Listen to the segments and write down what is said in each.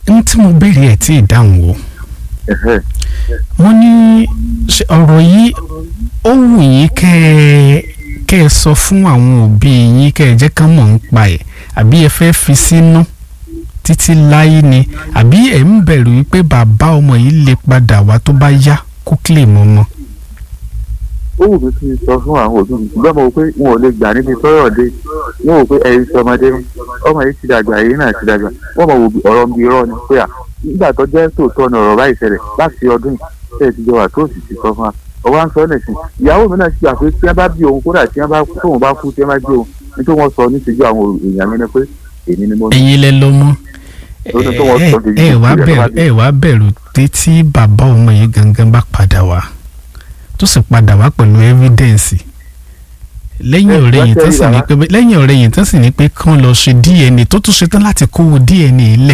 n tí mo béèrè ẹ̀ tí ì dáhùn o Ẹ̀hẹ́. wọ́n ní ṣe ọ̀rọ̀ yìí ó wù yín kẹ́ ẹ kẹ́ ẹ sọ fún àwọn òbí yín kẹ́ ẹ jẹ́ kán mọ̀ ń pa ẹ̀ àbí ẹ fẹ́ fi sínú títí láyé ni àbí ẹ̀ ń bẹ̀rù wípé bàbá ọmọ yìí lè padà wá tó bá yá kó kílè mọ́ ọmọ. ó wù mí kí n sọ fún àwọn òbí mi ṣùgbọ́n mo wò pé wọn ò lè gbà níbi tọ́rọ̀ dé wọn wò pé ẹyin sọ ọmọdé ní ọmọ yìí ti dàgbà èyí náà ti dàgbà wọn mọ̀ wò bí ọ̀rọ̀ ń bi irọ́ ni pé à nígbà tó jẹ́ tòótọ́ ni ọ̀rọ̀ báyìí ṣẹlẹ̀ láti ọdún yìí tẹ́ ẹ ti jọ wà tó sì ti sọ fún wa ọwọ́ à ń sọ nìsín ìyàwó mi náà ti gbà pé tí wọ́n bá bí òun kódà tí wọ́n bá tóun bá kú tí wọ́n bá gbé òun nítorí wọ́n sọ níṣẹ́jú àwọn èèyàn mi ni pé èmi ni mo ní. ẹ̀yin lẹ lọ́mọ Lórí tó wọ́n sọ ẹ kejì ẹ wá ìpínlẹ̀ bẹ̀rù tó bá dé. ẹ wá bẹ̀rù pé tí bàbá ọmọ yìí gangan bá padà wá tó sì padà wá pẹ̀lú evidence lẹ́yìn Ẹ, ọ̀rẹ́ yìí wá tán sì ní tẹ́lẹ̀ pé lẹ́yìn ọ̀rẹ́ yìí tán sì ní pé kán lọ ṣe DNA tó tún ṣetán láti kówó DNA lẹ̀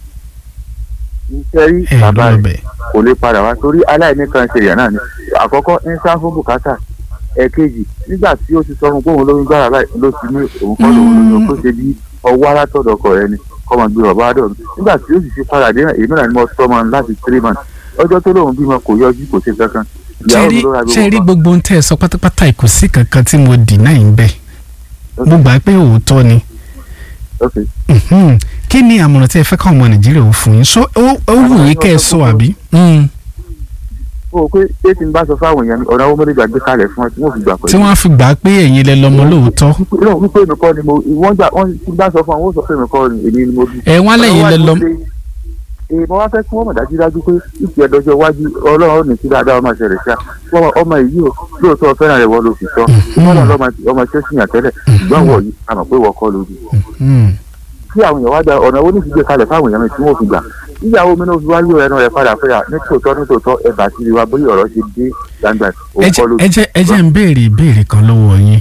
iṣẹ́ rí ẹ bàbá rẹ̀ lọ́bẹ̀. kò lè padà wá torí aláìní kan ṣe ìyá náà ni àkọ́kọ́ ń sá fún bùkátà ẹ̀kejì nígbà tí ó ti sọ fún bóun lóyún gbára báyìí ló ti ní òun kọ́ lòun lóyún kó ṣe bí ọwọ́ alátọ̀dọ̀ ọkọ rẹ ni kọ́mọ gbé bàbá àdọ̀ nígbà tí ó sì fi padà dé èmi náà ni mo sọ ọmọ láti three months ọjọ́ tó lóun bímọ kò yọjú kò ṣe kankan ìyàwó mi ló ra ṣe rí gbogbo gbogbo ohun tẹ́ ẹ sọ pátápátá kò sí kankan tí mo deny ń bẹ̀ mo gbà pé òótọ́ ni ok Mhm. kí ni àmọ̀ràn tí ẹ fẹ́ káwọn ọmọ nàìjíríà ò fún yín so ó ó wù yín kẹ́ ẹ sọ àbí. Mm. ó pé ṣé tí n bá sọ fáwọn èèyàn mi ọ̀nà owó mọ́lẹ́gbà gbé kalẹ̀ fún ẹ tí wọ́n fi gbà tí pẹ̀lú wọ́n á fi gbà pé ẹ̀yin lẹ lọ́mọ lóòótọ́ náà wípé mi kọ́ ni mo wọ́n gbà wọ́n ti bá sọ fún àwọn ó sọ pé mi kọ́ ni èmi ni mo bí. ẹ wọ́n á lẹ́yìn lẹ lọ́mọ. èèmọ̀ wá fẹ́ kí wọ́n mọ̀ dájúdájú pé ìfì ẹ̀dọ́jọ́ iwájú ọlọ́run ní sí dáadáa ọmọ ìṣẹ̀lẹ̀ ṣá wọ́n ọmọ yìí ò lóòótọ́ fẹ́ràn rẹ̀ wọ́n ló fi sọ wọ́n náà lọ́mọ ọmọ tí ó sì yàn tẹ́lẹ̀ ṣùgbọ́n wọ̀ yìí a mọ̀ pé wọ́n kọ́ lójú. Mm. kí àwọn èèyàn wá gba ọ̀nà owó nífi gbé kalẹ̀ fáwọn èèyàn mi tí wọ́n fi gbà níyàwó mi náà fi wá yóò ẹnu rẹ̀ padà fẹ́yà ní tòótọ́ ní tòótọ́ ẹ̀bà sí wa bóyá ọ̀rọ̀ ṣe dé gbangba ẹ òun kọ́ jẹ́ lójú. ẹ jẹ́ ẹ jẹ́ ń béèrè ìbéèrè kan lọ́wọ́ yín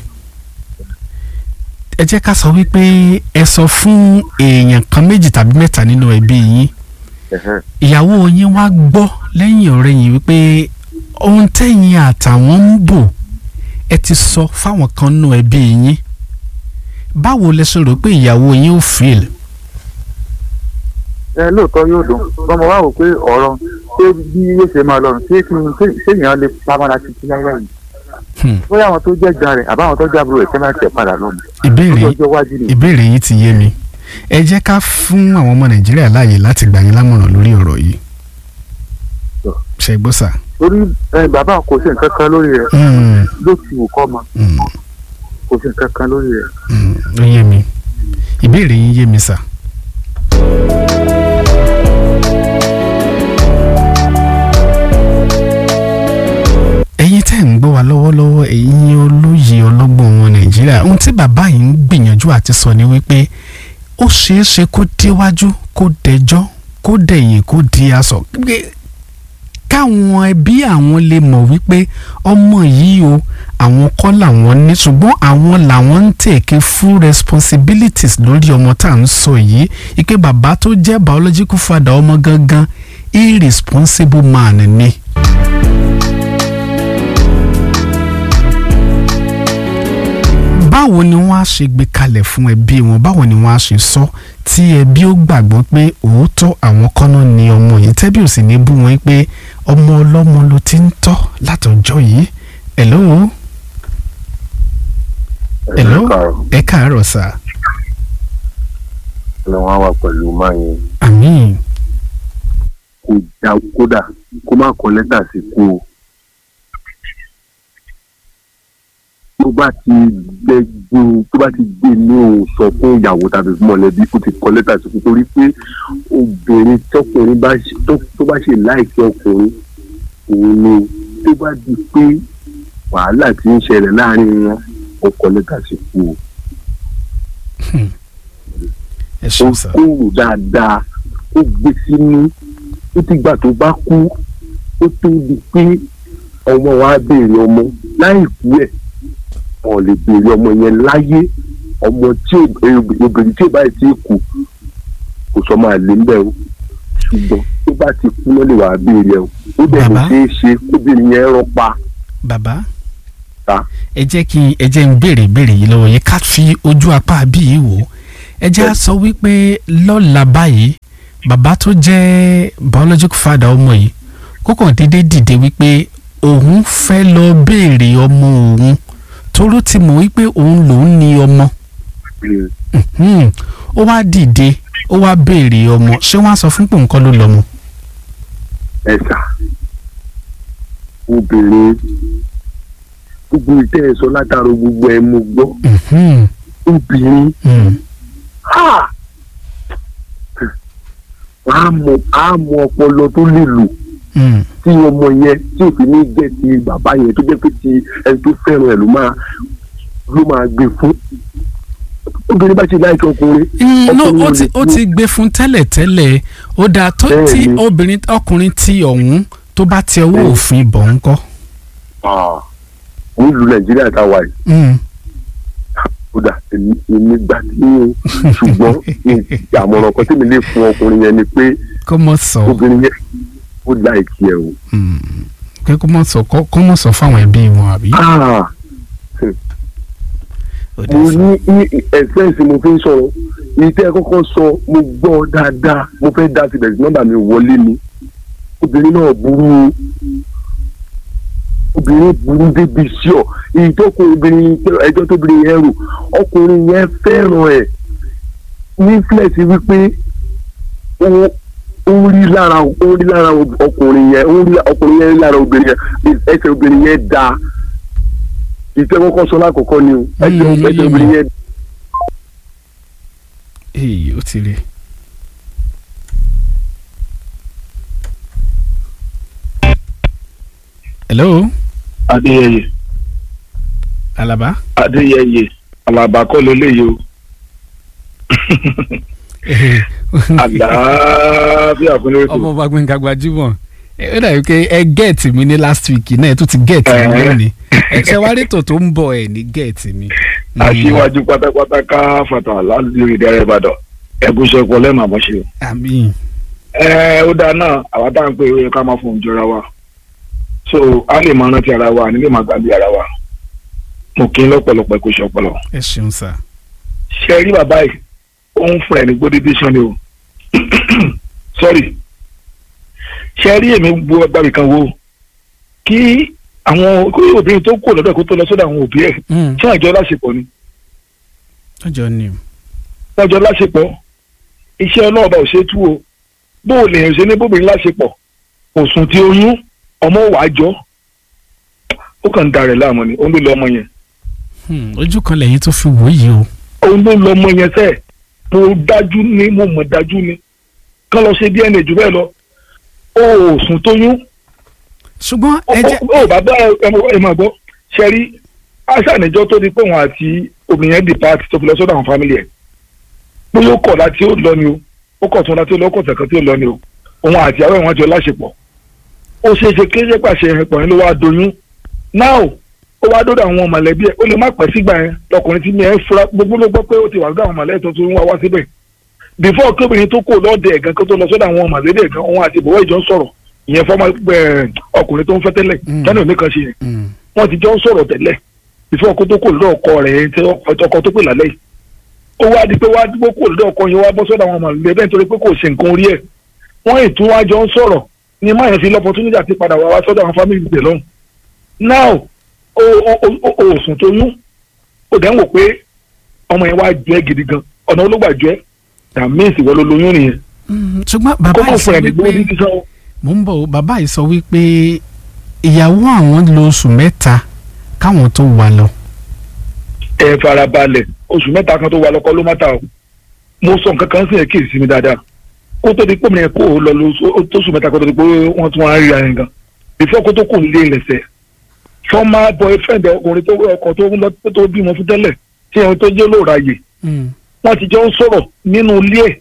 ẹ jẹ́ ká sọ wípé ẹ sọ fún èèyàn kan méjì tàbí mẹ́ta nínú ẹbí yín Ẹ̀hẹ́. ìyàwó yín wá gbọ́ lẹ́yìn ọ̀rẹ́ yín wípé ohun tẹ́yìn àtàwọn ń bò ẹ ti sọ fáwọn kan nínú ẹbí yín báwo lẹ ṣe rò pé ìyàwó yín ò feel ẹ lóòótọ́ yóò dùn ọmọ wa wò pé ọ̀rọ̀ ṣé bí yóò ṣe máa lọ́rùn ṣé kí n ṣé- ṣé èèyàn lè pamọ́ra títí láyé yìí Hmm. bóyá àwọn tó jẹ́ gan rẹ̀ àbáwọn tó jẹ́ àbúrò rẹ̀ kẹ́ máa tẹ̀ padà lọ́mọ ìbéèrè lọ́jọ́ iwájú ni ìbéèrè yìí ti yé mi ẹ jẹ́ ká fún àwọn ọmọ nàìjíríà láàyè láti gbà yín lámọ̀ràn lórí ọ̀rọ̀ yìí Sọ. ṣe gbọ́ sà. torí ẹ, bàbá kò sí nǹkan kan lórí rẹ̀ Mm, ló ti wù kọ́ mọ mm, kò sí nǹkan kan lórí rẹ̀. mm, ó yé mi ìbéèrè yín yé mi sà. ẹ̀yin tẹ́ ń gbọ́ wa lọ́wọ́lọ́wọ́ ẹ̀yin olóye ọlọ́gbọ́n wọn nàìjíríà ohun tí bàbá yìí ń gbìyànjú àti sọ ni wípé ó ṣeé ṣe kó déwájú kó dẹjọ́ kó dẹ̀yìn kó di aṣọ pé káwọn ẹbí àwọn lè mọ̀ wípé ọmọ yìí o àwọn kọ́ làwọn ní ṣùgbọ́n àwọn làwọn ń take full responsibilities lórí ọmọ tá à ń sọ yìí ike bàbá tó jẹ́ biological father ọmọ gangan irresponsible man ni. báwo ni wọ́n á ṣe gbé kalẹ̀ fún ẹbí wọn báwo ni wọ́n á ṣe sọ tí ẹbí ó gbàgbọ́ pé òótọ́ àwọn kọ́nà ni ọmọ yìí tẹ́bí ò sì ní bú wọn pé ọmọ ọlọ́mọ ló ti ń tọ́ látọjọ́ yìí hello hello ẹ káàárọ̀ sà lọ wọn wà pẹ̀lú máa yẹn àmín kò já kódà kó má kọ lẹ́tà sí kú o. tó bá ti gbẹgbó tó bá ti gbé ní òun sọ fún ìyàwó tàbí fún mọ̀lẹ́bí kó ti kọ lẹ́tà sí kú torí pé obìnrin tọkùnrin bá ṣe- tó tó bá ṣe láìsí ọkùnrin òun ni tó bá di pé wàhálà ti ń ṣẹlẹ̀ láàrin wọn ó kọ lẹ́tà sí kú o. ẹ ó ṣeun sà kúrò dáadáa ó gbé sínú ó ti gbà tó bá kú ó tó di pé ọmọ wa béèrè ọmọ láì kú ẹ̀ wọn lè béèrè ọmọ yẹn láyé ọmọ tí ò- obìnrin tí ò bá ti kú kò sọ máa lé mbẹ́ o ṣùgbọ́n tó bá ti kú ló lè wàá béèrè ẹ̀ o ó dẹ̀ lè Bàbá? ṣeé ṣe kóbìnrin yẹn rọ́ pa bàbá ta ẹ jẹ́ kí ẹ jẹ́ ń béèrè ìbéèrè yìí lọ́wọ́ yẹn ká fi ojú apá bí yìí wò ó ẹ jẹ́ á sọ wípé lọ́la báyìí bàbá tó jẹ́ biological father ọmọ yìí kókàn déédéé dìde wípé òun fẹ́ lọ béèrè ọmọ òun toró ti mọ̀ wípé òun lòún ní ọmọ Mhm. ó wá dìde ó wá béèrè ọmọ ṣé wọ́n á sọ fún pò nǹkan ló lọ́mọ. ẹ̀sà obìnrin gbogbo ìtẹ́ ẹ̀ sọ látàrọ gbogbo ẹ̀ mo gbọ́ Mhm. obìnrin Mhm. ha á mọ á mọ ọpọlọ tó lè lò Mhm. tí ọmọ yẹn tí ò fi ní jẹ́ ti bàbá yẹn tó jẹ́ pé ti ẹni tó fẹ́ràn ẹ̀ ló máa ló máa gbé fún obìnrin bá ṣe láìsí ọkùnrin Mm, no ọkùnrin ó ò ti lè ó kú. ti gbé fún tẹ́lẹ̀tẹ́lẹ̀ ó dáa tó tí Bẹ́ẹ̀ni. obìnrin ọkùnrin tí ọ̀hún tó bá ti ọwọ́ Bẹ́ẹ̀ni. òfin bọ̀ ń kọ́. Ah, nílùú nàìjíríà tá a wà yìí Mm. kódà èmi èmi gbà tí o ṣùgbọ́n àmọ̀ràn kan tí mi lè fún ọkùnrin yẹn ni pé kó mọ̀ sọ obìnrin yẹn ó láìkí ẹ o. Mm. pé kó mọ̀ sọ kó kó mọ̀ sọ fáwọn ẹbí wọn àbí. Ah, Ó dẹ̀ mo sọ. ní ní ẹ̀sẹ̀nsì mo fi ń sọ̀rọ̀ èyí tẹ́ ẹ kọ́kọ́ sọ mo gbọ́ dáadáa mo fẹ́ dá síbẹ̀ sí nọ́mbà mi wọlé ni obìnrin náà burú o. obìnrin burú débi sí ọ èyí tó kó obìnrin ẹjọ́ tóbìnrin yẹn rò ọkùnrin yẹn fẹ́ràn ẹ̀ ní flex wípé ó ó rí lára ó rí lára ọkùnrin yẹn ó rí ọkùnrin yẹn rí lára obìnrin yẹn ẹsẹ̀ obìnrin yẹn dáa ìtẹ́ kọ́kọ́ sọ lákọ̀ọ́kọ́ ni o ẹsẹ̀ Mm, ẹsẹ̀ yé mi. obìnrin yẹn èyí ó ti rí. hello adéyẹyẹ alaba. adéyẹyẹ alaba kọ́ lélẹ́yìí o àlàáfíà fún lórí ọmọ ọba gbẹ̀ngà gbajúmọ̀ ẹ ó dàbí pé ẹ gẹ̀ẹ́tì mi ní last week náà ẹ tún ti gẹ̀ẹ́tì mi Ẹ̀hẹ́. lónìí ẹ ṣe wá rétò tó ń bọ̀ ẹ̀ ní gẹ̀ẹ́tì mi. Mm. aṣíwájú pátápátá ká fàtà láti rí ìdẹ́rẹ́ ìbàdàn ẹ̀gúnṣẹ́ pọ̀ lẹ́mọ̀ àmọ́ṣe. àmín ẹ ó dáa náà àwa tá à ń pè é ká máa fún ìjọra wa so a lè máa rántí ara wa nílé máa gbàgbé ara wa mo kí n lọ́pọ̀lọpọ̀ ẹ̀kọ́ ṣe ọpọlọ. ẹ ṣeun sá. ṣe rí bàbá yìí ó ń fún ẹ ní gbódédé sàn ni o sorry ṣe rí èmi gbọ́ agbábì kan wo kí àwọn kí obìnrin tó kù lọ́dọ̀ kó tó lọ sọ́dọ̀ àwọn òbí ẹ̀ Mm. ṣé àjọ láṣepọ̀ ni ọjọ́ ni o. àjọ láṣepọ̀ iṣẹ́ ọlọ́ọ̀bà ò ṣe é tú o bó o lè ṣe ní bóbìnrin láṣepọ̀ kò sùn tí oyún ọmọ wàá jọ ó kàn ń darẹ̀ láàmú ni òun ló lọ ọmọ yẹn Hmm, ojú kan lẹ́yìn tó fi wò yìí o. òun ló lọ ọmọ yẹn sẹ́ẹ̀ mo dájú ni mo mọ̀ dájú ni kán lọ ṣe DNA jù bẹ́ẹ̀ lọ ó ò sùn tóyún ṣùgbọ́n ó ẹ jẹ́ ó bàbá ẹ máa gbọ́ ṣe rí aṣàníjọ́ tó di pé òun àti obìnrin yẹn depart tó fi lọ sọ́dọ̀ àwọn family ẹ̀ bóyá ó kọ̀ láti ó lọ ni o ó kọ̀ tún láti ó lọ ó kọ̀ tẹ̀kan tí ó lọ ni o òun àti àwọn ìwọ̀n jọ láṣepọ̀ ó ṣeé ṣe kí ṣe pàṣẹ ẹ̀pọ̀ yẹn ló wá doyún now ó wá dọ́dọ̀ àwọn mọ̀lẹ́bí ẹ̀ ó lè má pẹ́ sígbà yẹn lọkùnrin tí mi ẹ̀ fura gbogbo ló gbọ́ pé ó ti wà lọ́dọ̀ àwọn mọ̀lẹ́bí tó tún wá wá síbẹ̀ before kí obìnrin tó kò lọ́ọ̀dẹ̀ ẹ̀gán kó tó lọ sọ́dọ̀ àwọn mọ̀lẹ́bí ẹ̀gán òun àti ìbọ̀wọ́ ìjọ ń sọ̀rọ̀ ìyẹn fọ́mọ ọkùnrin tó ń fẹ́ tẹ́lẹ̀ Mm. tẹ́lẹ̀ òní kan ṣe yẹn Mm. wọ́n ti jọ ń sọ̀rọ̀ tẹ́lẹ̀ before kó tó kò lọ́dọ̀ ọkọ rẹ̀ tí ọkọ tó pè lálẹ́ yìí ó wá di pé wá dúpọ̀ kò lọ́dọ̀ ọkọ yẹn wá bọ́ sọ́dọ̀ àwọn mọ̀lẹ́bí bẹ́ẹ̀ nítorí pé kò ṣe nǹkan orí ẹ̀ wọ́n ètò wá jọ ń sọ̀rọ̀ ni máa yẹn fi lọ́pọ̀túnìjà ti padà wá wá sọ́dọ̀ àwọn fámìlì tẹ̀ lọ́hùn now o o o o ò sùn tó yún ó dẹ̀ ń wò pé ọmọ yẹn wá jẹ́ gidi gan ọ̀nà olóògbà jẹ́ dàmíìsì wọ́n ló lóyún nìyẹn Mm, ṣùgbọ́n kó bàbá mọ̀ yìí sọ fún ẹ̀ ní gbówó wípé dídí sọ́wọ́ mò ń bọ̀ o, bàbá yìí sọ wípé ìyàwó àwọn lo oṣù mẹ́ta káwọn tó wà lọ. ẹ farabalẹ̀ oṣù mẹ́ta kan tó wà lọ́kọ́ ló má ta o mo sọ nǹkan kan sí ẹ̀ kí èsì mi dáadáa kó tó di pé mi kó o lọ lóṣù tó oṣù mẹ́ta kó tó di pé wọ́n tún wá rí ara yẹn gan before kó tó kò lé lẹ́sẹ̀ former boyfriend ọkùnrin tó ọkọ tó ń lọ tó bímọ fún tẹ́lẹ̀ tí ẹni tó jẹ́ lóòrà yè Mm. wọ́n ti jọ ń sọ̀rọ̀ nínú ilé ẹ̀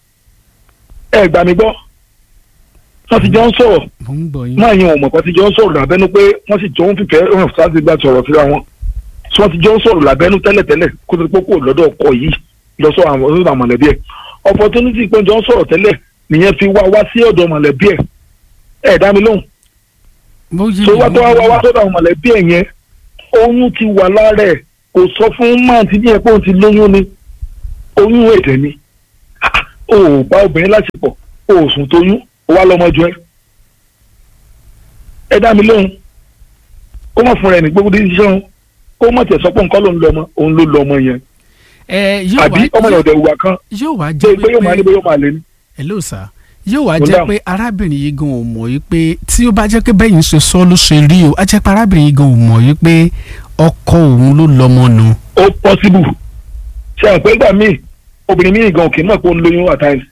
ẹ gbà mí gbọ́ wọ́n ti jọ ń sọ̀rọ̀ mò ń gbọ́ yín. máa yan ọmọ kan ti jọ ń sọ̀rọ̀ lábẹ́nu pé wọ́n sì jọ ń fìfẹ́ hàn sáàsì gba sọ̀rọ̀ síra wọn tí wọ́n ti jọ ń sọ̀rọ̀ lábẹ́nu tẹ́lẹ̀tẹ́lẹ̀ kó tó di pé kò lọ́dọ̀ ọkọ yìí lọ sọ àwọn ọ̀dọ̀ mọ̀lẹ́bí ẹ̀ opportunity pé jọ ń sọ̀rọ̀ tẹ́lẹ̀ nìyẹn fi wá wá sí ọ̀dọ̀ mọ̀lẹ́bí ẹ̀ ẹ̀ dá mi lóhùn mo yí tó mi, wá mo tó wá yí wá wá mi. sọ́dọ̀ àwọn mọ̀lẹ́bí ẹ̀ yẹn oyún ti wà lára ẹ̀ kò sọ fún máà tí yẹn pé òun ti lóyún ni oyún èdè ni o ò bá obìnrin láṣepọ̀ o ò sùn tóyún o wá lọ́mọ jọ ẹ́ ẹ dá mi lóhùn kó mọ̀ fúnra ẹ̀ ní gbogbo dídí sẹ́wọ̀n kó mọ̀ tẹ̀ sọ pé nǹkan ló ń lọ ọmọ òun ló lọ ọmọ yẹn ẹ yóò àbí ọmọ wá yẹn ọ̀dẹ̀ ìwà kan yóò wá pé jẹ́ pé yóò máa ní pé yóò máa lé ní. hello sir yóò wá Mo jẹ́ dáhùn. pé arábìnrin yìí gan ò mọ̀ yìí pé tí ó bá jẹ́ pé bẹ́yìn ṣe sọ ló ṣe rí o á jẹ́ pé arábìnrin yìí gan ò mọ̀ yìí pé ọkọ òun ló lọ́mọ nù. ó possible ṣe àwọn pé gbà míì obìnrin míì gan òkè náà kó ń lóyún at times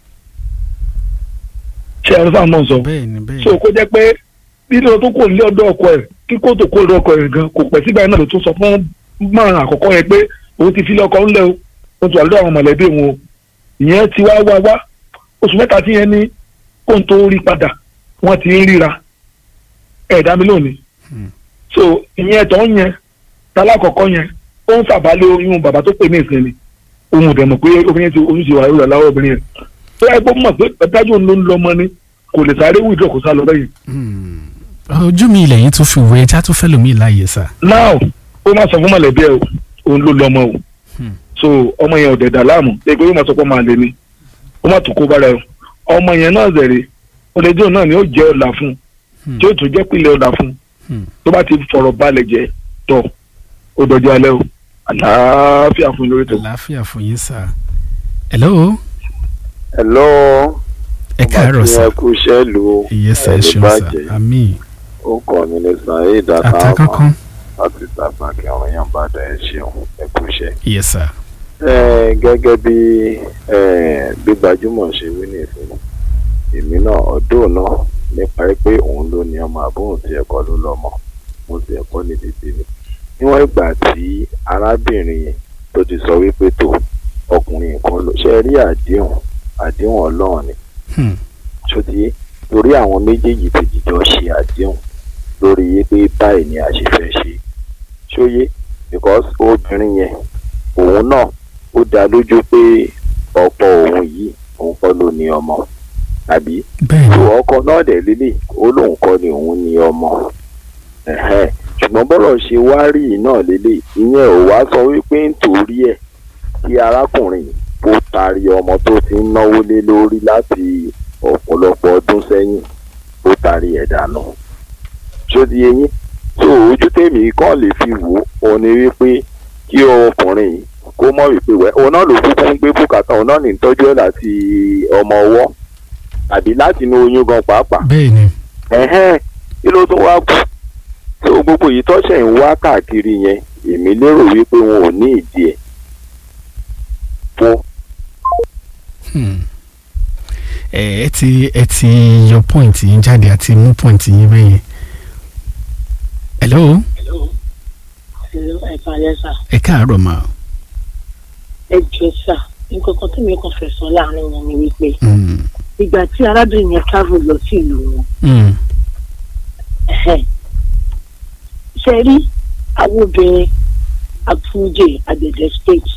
ṣe àwọn sáà náà sọ bẹ́ẹ̀ni bẹ́ẹ̀ni so kó jẹ́ pé lílọ tó kò ní ọ̀dọ̀ ọkọ ẹ̀ kíkó tó kó lọ́dọ̀ ọkọ ẹ̀ gan kò pẹ́ sígbà yẹn náà ló tún sọ fún márùn àkọ́kọ́ yẹn pé òun ti fi lọ́kọ ńlẹ̀ o ó ti wà lọ́dọ̀ àwọn mọ̀lẹ́bí wọn o ìyẹn ti wá wá wá oṣù mẹ́ta tí yẹn ní kó n tó rí padà wọ́n ti ń ríra ẹ̀ẹ́dá mi lónìí Hmm. so ìyẹn tó ń yẹn tálákọ̀ọ́kọ́ yẹn ó ń sàbálẹ̀ oyún bàbá tó pè ní ìsinmi ohun ìdẹ̀mọ̀ pé obìnrin ti oyún ti wà lórí àláwọ̀ obìnrin yẹn tó yẹ kó mọ̀ pé dájú òun ló ń lọ́mọ ni kò lè sáré wíìdì kó sá lọ bẹ́yìn Hmm. ojú mi ilẹ̀ yìí tún fi wé ẹja tó fẹ́ lómi láàyè sà. now ó máa sọ fún mọ̀lẹ́bí ẹ̀ o òun ló lọ́mọ o Hmm. so ọmọ yẹn ò dẹ̀dà láàmú pé pé ó máa sọ pé ó máa lè ní ó máa tún kó bára ẹ̀ o ọmọ yẹn náà zẹ̀rẹ̀ ọ̀lẹ́jọ́ náà ni ó jẹ́ ọ̀la fún Hmm. tí ó tún jẹ́ pílẹ̀ ọ̀la fún Hmm. tó bá ti fọ̀rọ̀ balẹ̀ jẹ́ tọ̀ ó dọjọ́ alẹ́ o àlàáfíà fún lórí tó. àlàáfíà fún yín sà. hello hello ẹ káàárọ̀ sà ẹ kú iṣẹ́ lu iye sà ẹ ẹni ṣeun sà bàjẹ́. àmì ó kọ́ mi ní saheed àtàkọ́kọ́ láti tàbákì àwọn èèyàn bá dá ẹ ṣeun ẹ kú iṣẹ́. iye sà. ẹ gẹ́gẹ́ bí ẹ bí gbajúmọ̀ ṣe wí ní ìfún èmi náà ọdún náà nípa pé òun ló ní ọmọ àbóhùn tí ẹ̀kọ́ ló lọ́mọ mo sì ẹ̀kọ́ ní títí mi níwọ̀n ìgbà tí arábìnrin yẹn tó ti sọ wípé tó ọkùnrin kan ló ṣe rí àdéhùn àdéhùn ọlọ́run ni Hmm. ṣòtí torí àwọn méjèèjì ti jìjọ ṣe àdéhùn lórí yé pé báyìí ni a ṣe fẹ́ ṣe ṣóyé because obìnrin yẹn òun náà ó dá lójú pé ọ̀pọ̀ òun yìí òun kọ́ ló ní ọmọ àbí bẹ́ẹ̀ tó ni ọkọ náà dẹ̀ lélẹ̀ ó lóun kọ́ ni òun ní ọmọ ẹ̀hẹ́n. ṣùgbọ́n bọ́rọ̀ ṣe wá rí i náà lélẹ̀ ìyẹn ò wá sọ wípé nítorí ẹ̀ kí arákùnrin yìí kó taari ọmọ tó ti ń náwó lé lórí láti ọ̀pọ̀lọpọ̀ ọdún sẹ́yìn ó taari ẹ̀ dànù ṣó di eyín tó ojú tèmi kàn lè fi wò ó ní wípé kí ọkùnrin yìí kó mọ̀ wípé wẹ́ òun náà ló kúkú ń gbé bùkátà òun náà ní tọ́jú ẹ̀ láti ọmọ ọwọ́ àbí láti inú oyún gan pàápàá bẹ́ẹ̀ ni ẹ̀hẹ́n kí ló tún wá kù tó gbogbo yìí tọ́sẹ̀ ń wá káàkiri yẹn èmi lérò wípé wọn ò ní ìdí ẹ̀ fún Hmm. ẹ ẹ ti ẹ ti yọ point yín jáde àti mú point yín bẹ́ẹ̀ yẹn. hello ẹ kalẹ sá ẹ káàárọ̀ mà. ẹ jọ sá nǹkan kan tí mi kàn fẹ́ sọ láàrin wọn ni wípé Hmm. ìgbà tí arábìnrin yẹn travel lọ sí ìlú wọn Hmm. ẹhẹ́n, ṣe rí àwọn obìnrin àfúnjẹ àgbẹ̀dẹ stage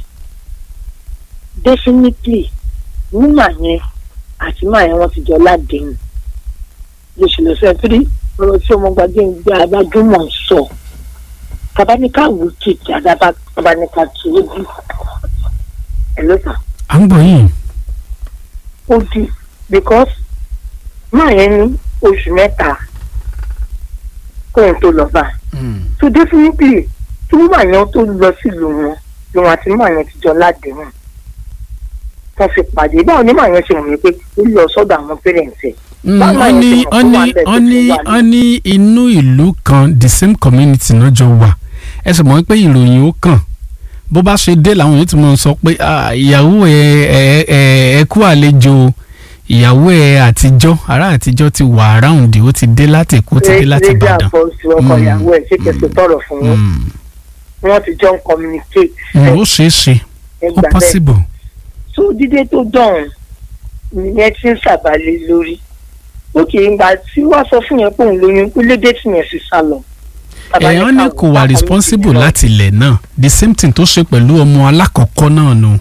definitely nígbà yẹn àti máa yẹn wọ́n ti jọ ládéhùn lóṣù lọ́sẹ̀ torí ọ̀rọ̀ tí ọmọ gbàgbé ń gbé abájúmọ̀ ń sọ tabaníkà wò kìkì àdàbà tabaníkà tó o bí ẹ ló sà à ń gbọ́ yín. ó di because máa yẹn ní oṣù mẹ́ta kóun tó lọ bá Hmm. so definitely tí wọ́n máa yẹn tó lọ sílùú wọn lòun àti máa yẹn ti jọ ládéhùn wọ́n fi pàdé báwo ni máa yẹn ṣe mọ̀ pé ó lọ sọ́dọ̀ àwọn parents ẹ̀ Mm, Báwo wọ́n ni ní ìṣègùn wọ́n tó wà ní bẹ́ẹ̀ tó wọ́n ní fi wà ní- wọ́n ní inú ìlú kan the same community náà jọ wà ẹ sì mọ̀ pé ìròyìn ó kàn bó bá ṣe dé làwọn yóò ti mọ̀ sọ pé "Ah, ìyàwó ẹ ẹ ẹ ẹ kú àlejò ìyàwó ẹ àtijọ́ ará àtijọ́ ti wà around ó ti dé láti Èkó ó ti dé láti rédíò Ìbàdàn. àpọ̀jù ọkọ Mm, ìyàwó ẹ̀ ṣé kẹsì tọrọ fún wọn Mm, wọ́n ti jọ ń communicate mm, ó ṣeé ṣe ó ẹgbà bẹ́ẹ̀ possible. so dídé tó dọ̀hún ìyẹn ti ń ṣàbálẹ̀ lórí òkè ìgbà tí wàá sọ fún yẹn pé òun lóyún pé lédè tí yẹn sì sá lọ. èèyàn ní kò wà responsible láti ilẹ̀ náà the same thing tó ṣe pẹ̀lú ọmọ alákọ̀ọ́kọ́ náà nù.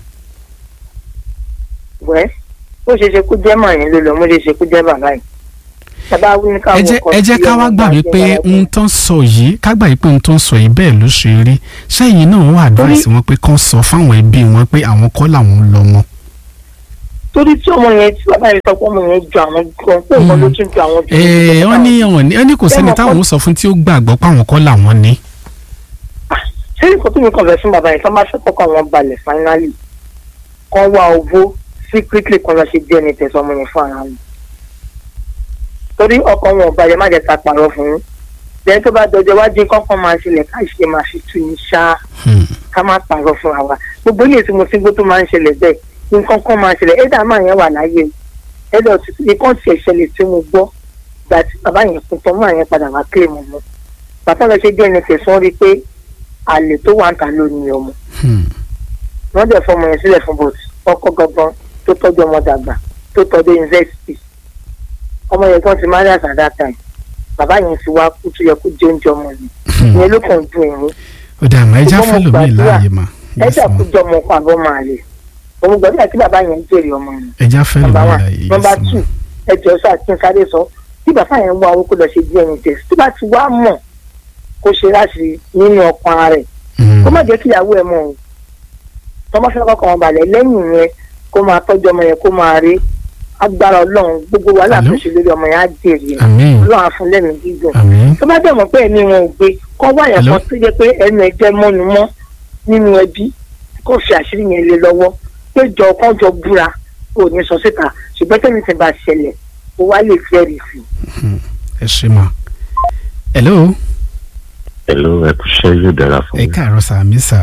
wẹ́ ó ṣe ṣe kó jẹ́ màá yẹn ló lọ mo lè ṣe kó jẹ́ bàbá yìí. bàbá wí ní káwọn ẹ jẹ́ ẹ jẹ́ ká wá gbà wípé ohun tó ń sọ yìí ká gbà wípé ohun tó ń sọ yìí bẹ́ẹ̀ ló ṣe rí sẹ́yìn náà wọ́n advice wọn pé kán sọ fáwọn ẹbí wọn pé àwọn kọ́ làwọn lọ́mọ. tó torí tí ọmọ yẹn tí bàbá yẹn sọ pé ọmọ yẹn ju àwọn gan pé òun ló tún ju àwọn jù. ẹ wọ́n ní wọ́n ní wọ́n ní kò sẹ́ni táwọn sọ fún tí ó gbàgbọ́ páwọn kọ́ làwọn ní. ṣé nǹkan tó mi kàn fẹ́ fún bàbá yẹn tó bá fẹ́ kọ́kọ́ wọn balẹ̀ finally kan wá owó secretly kan lọ ṣe DNA test ọmọ yẹn fún ara wọn. torí ọkọ wọn ò balẹ̀ má jẹ́ ta pàrọ̀ fún un lẹ́yìn tó bá dọjọ́ wájú kọ́kọ́ máa ṣẹlẹ̀ ká ṣe máa fi tu ní ṣá Hmm. ká má pàrọ̀ fún wa gbogbo ilé tí mo ti gbó tó máa ń ṣẹlẹ̀ bẹ́ẹ̀ nǹkan kan máa ṣẹlẹ̀ ẹ̀dá máa yẹn wà láyé o ẹ̀dá òtítù nǹkan tiẹ̀ ṣẹlẹ̀ tí mo gbọ́ gbà tí bàbá yẹn kún tán máa yẹn padà wá kílè mọ́ mọ́ bàtà lọ ṣe DNA test wọ́n rí i pé àlè tó wà ń ta ló ní ọmọ Hmm. wọ́n dẹ̀ fọmọ yẹn sílẹ̀ fún bòtù ọkọ gangan tó tọ́jú ọmọ dàgbà tó tọ́jú yunifásitì ọmọ yẹn kan ti máa rí àṣà that time bàbá yẹn ti wá kú tó yẹ kó jẹ oúnjẹ ọmọ yẹn ìyẹn ló kàn dùn ẹ̀rín ó dà mà ẹja Ṣùgbọ́n mo fẹ́ lómi gbàdúrà, láàyè mà ẹ Yes, ma. ṣàkójọ ọmọ ọkọ àbọ̀ máa lè òun gbọ́dọ̀ àti bàbá yẹn jèrè ọmọ yẹn ẹja fẹ́ lómi nọ́mbà one láàyè nọ́mbà yes, ma. two ẹjọ́ sọ àti sáré sọ tí bàbá yẹn wá owó kó lọ ṣe DNA test tó bá ti wá mọ̀ kó ṣe láti nínú ọkàn rẹ̀ Hmm. kó má jẹ́ kí ìyàwó ẹ̀ mọ̀ o tọ́mọ fẹ́ kọ́kọ́ wọn balẹ̀ lẹ́yìn yẹn kó máa tọ́jú ọmọ yẹn kó máa rí agbára ọlọ́run gbogbo wàhálà Hello? tó ṣe lórí ọmọ yẹn á jèrè ẹ̀ àmín ọlọ́run á fún lẹ́mìí gígùn àmín tó bá dẹ̀ mọ̀ pé ẹ̀mí wọn ò gbé kọ́ wáyà Hello? kan tó jẹ́ pé ẹnu ẹ̀ jẹ́ mọ́nu mọ́ nínú ẹbí kó fi àṣírí yẹn lé lọ́wọ́ pé jọ kán jọ búra kò ní sọ síta ṣùgbọ́n tẹ́mi ti bá ṣẹlẹ̀ ó wá lè fẹ́rì sí i. ẹ ṣe mà. hello Hello, ẹ kú iṣẹ́ yóò dára fún ẹ mi. káàárọ̀ sà mí sà.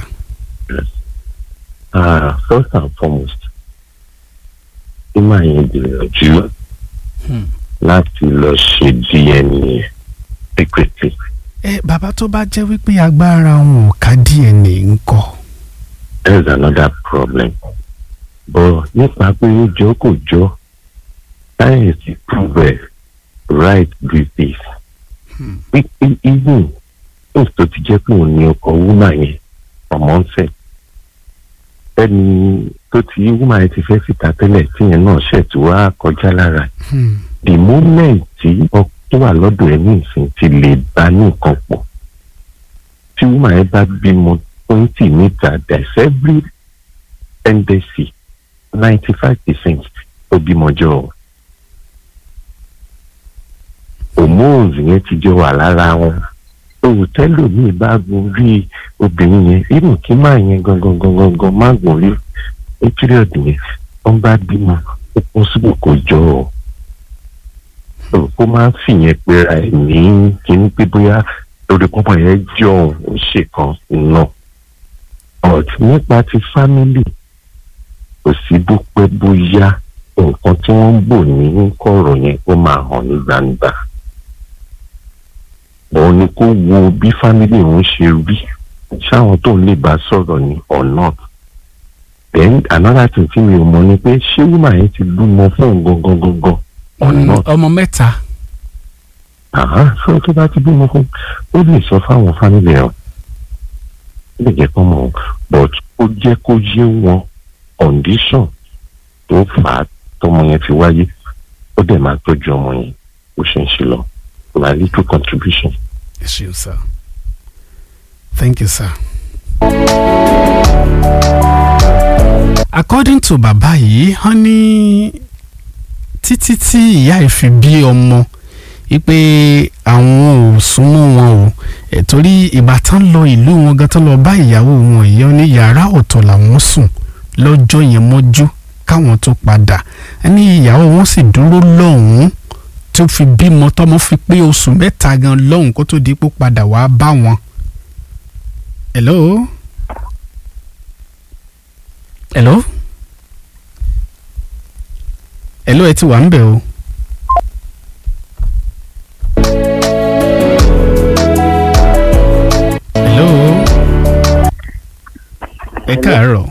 Ah, first and foremost, kí máa yẹn gbìyànjú Hmm. láti lọ ṣe DNA secretly. ẹ bàbá tó bá jẹ́ wípé agbára wọn ò ká DNA ńkọ́. There is another problem. But nípa pé ó jọ kò jọ, sáyẹ̀nsì prove right these days. Hmm. Pípín even things tó ti jẹ́ pé òun ni ọkọ̀ wúmà yẹn ọmọ ń fẹ́. Ẹni tó ti wúmà yẹn ti fẹ́ síta tẹ́lẹ̀ tíyẹn náà ṣẹ̀ tí wàá kọjá lára. Hmm. The moment tí ọkọ̀ tó wà lọ́dọ̀ ẹ̀ ní ìsìn ti lè bá ní nǹkan pọ̀. Tí wúmà yẹn bá bímọ twenty níta there's every tendency ninety five percent tó bímọ jọ ọ. hormones yẹn ti jọ wà lára wọn òtẹ́lò míì bá gun rí obìnrin yẹn irú kí máa yẹn gangan gangan gan má gùn rí ní period yẹn wọ́n bá bímọ ó kún síbò kò jọ ọ. So, kó máa ń fìyẹn pera ẹ̀ ní kíní pé bóyá lórí pọ́pọ́ yẹn jọ òun ṣe kan náà but nípa ti family kò sí bó pẹ́ bóyá nǹkan tí wọ́n ń bò ní kọ̀rọ̀ yẹn ó máa hàn ní gbangba òun ni kó wo bí family òun ṣe rí ṣáwọn tó ń lè bá sọ̀rọ̀ ni or not then another thing tí mi ò mọ̀ ni pé ṣé woman yẹn ti bímọ fún òun gangan gangan or Hmm. not ọmọ mẹ́ta. àhán sọ tó bá ti bímọ fún ó lè sọ fáwọn family ẹ̀ ó lè jẹ́ kó mọ̀ but ó jẹ́ kó yé wọn condition tó fà á tọmọ yẹn fi wáyé ó dẹ̀ máa tọ́jú ọmọ yẹn ó ṣe ń ṣe lọ my little contribution. ẹ ṣeun sà. thank you sir. according to bàbá yìí wọ́n ní títí tí ìyá ẹ̀ fi bí ọmọ wípé àwọn ò súnmọ́ wọn o ẹ̀ torí ìgbà tán lọ ìlú wọn gan tán lọ bá ìyàwó wọn ìyá ní yàrá ọ̀tọ̀ làwọn sùn lọ́jọ́ yẹn mọ́jú káwọn tó padà ní ìyàwó wọn sì dúró lọ́hùn-ún tó fi bímọ tọmọ fi pé oṣù mẹ́ta gan lọ́hùn kó tó di pé ó padà wá bá wọn. hello. hello. hello ẹ ti wà ń bẹ̀ o. hello. ẹ káàárọ̀.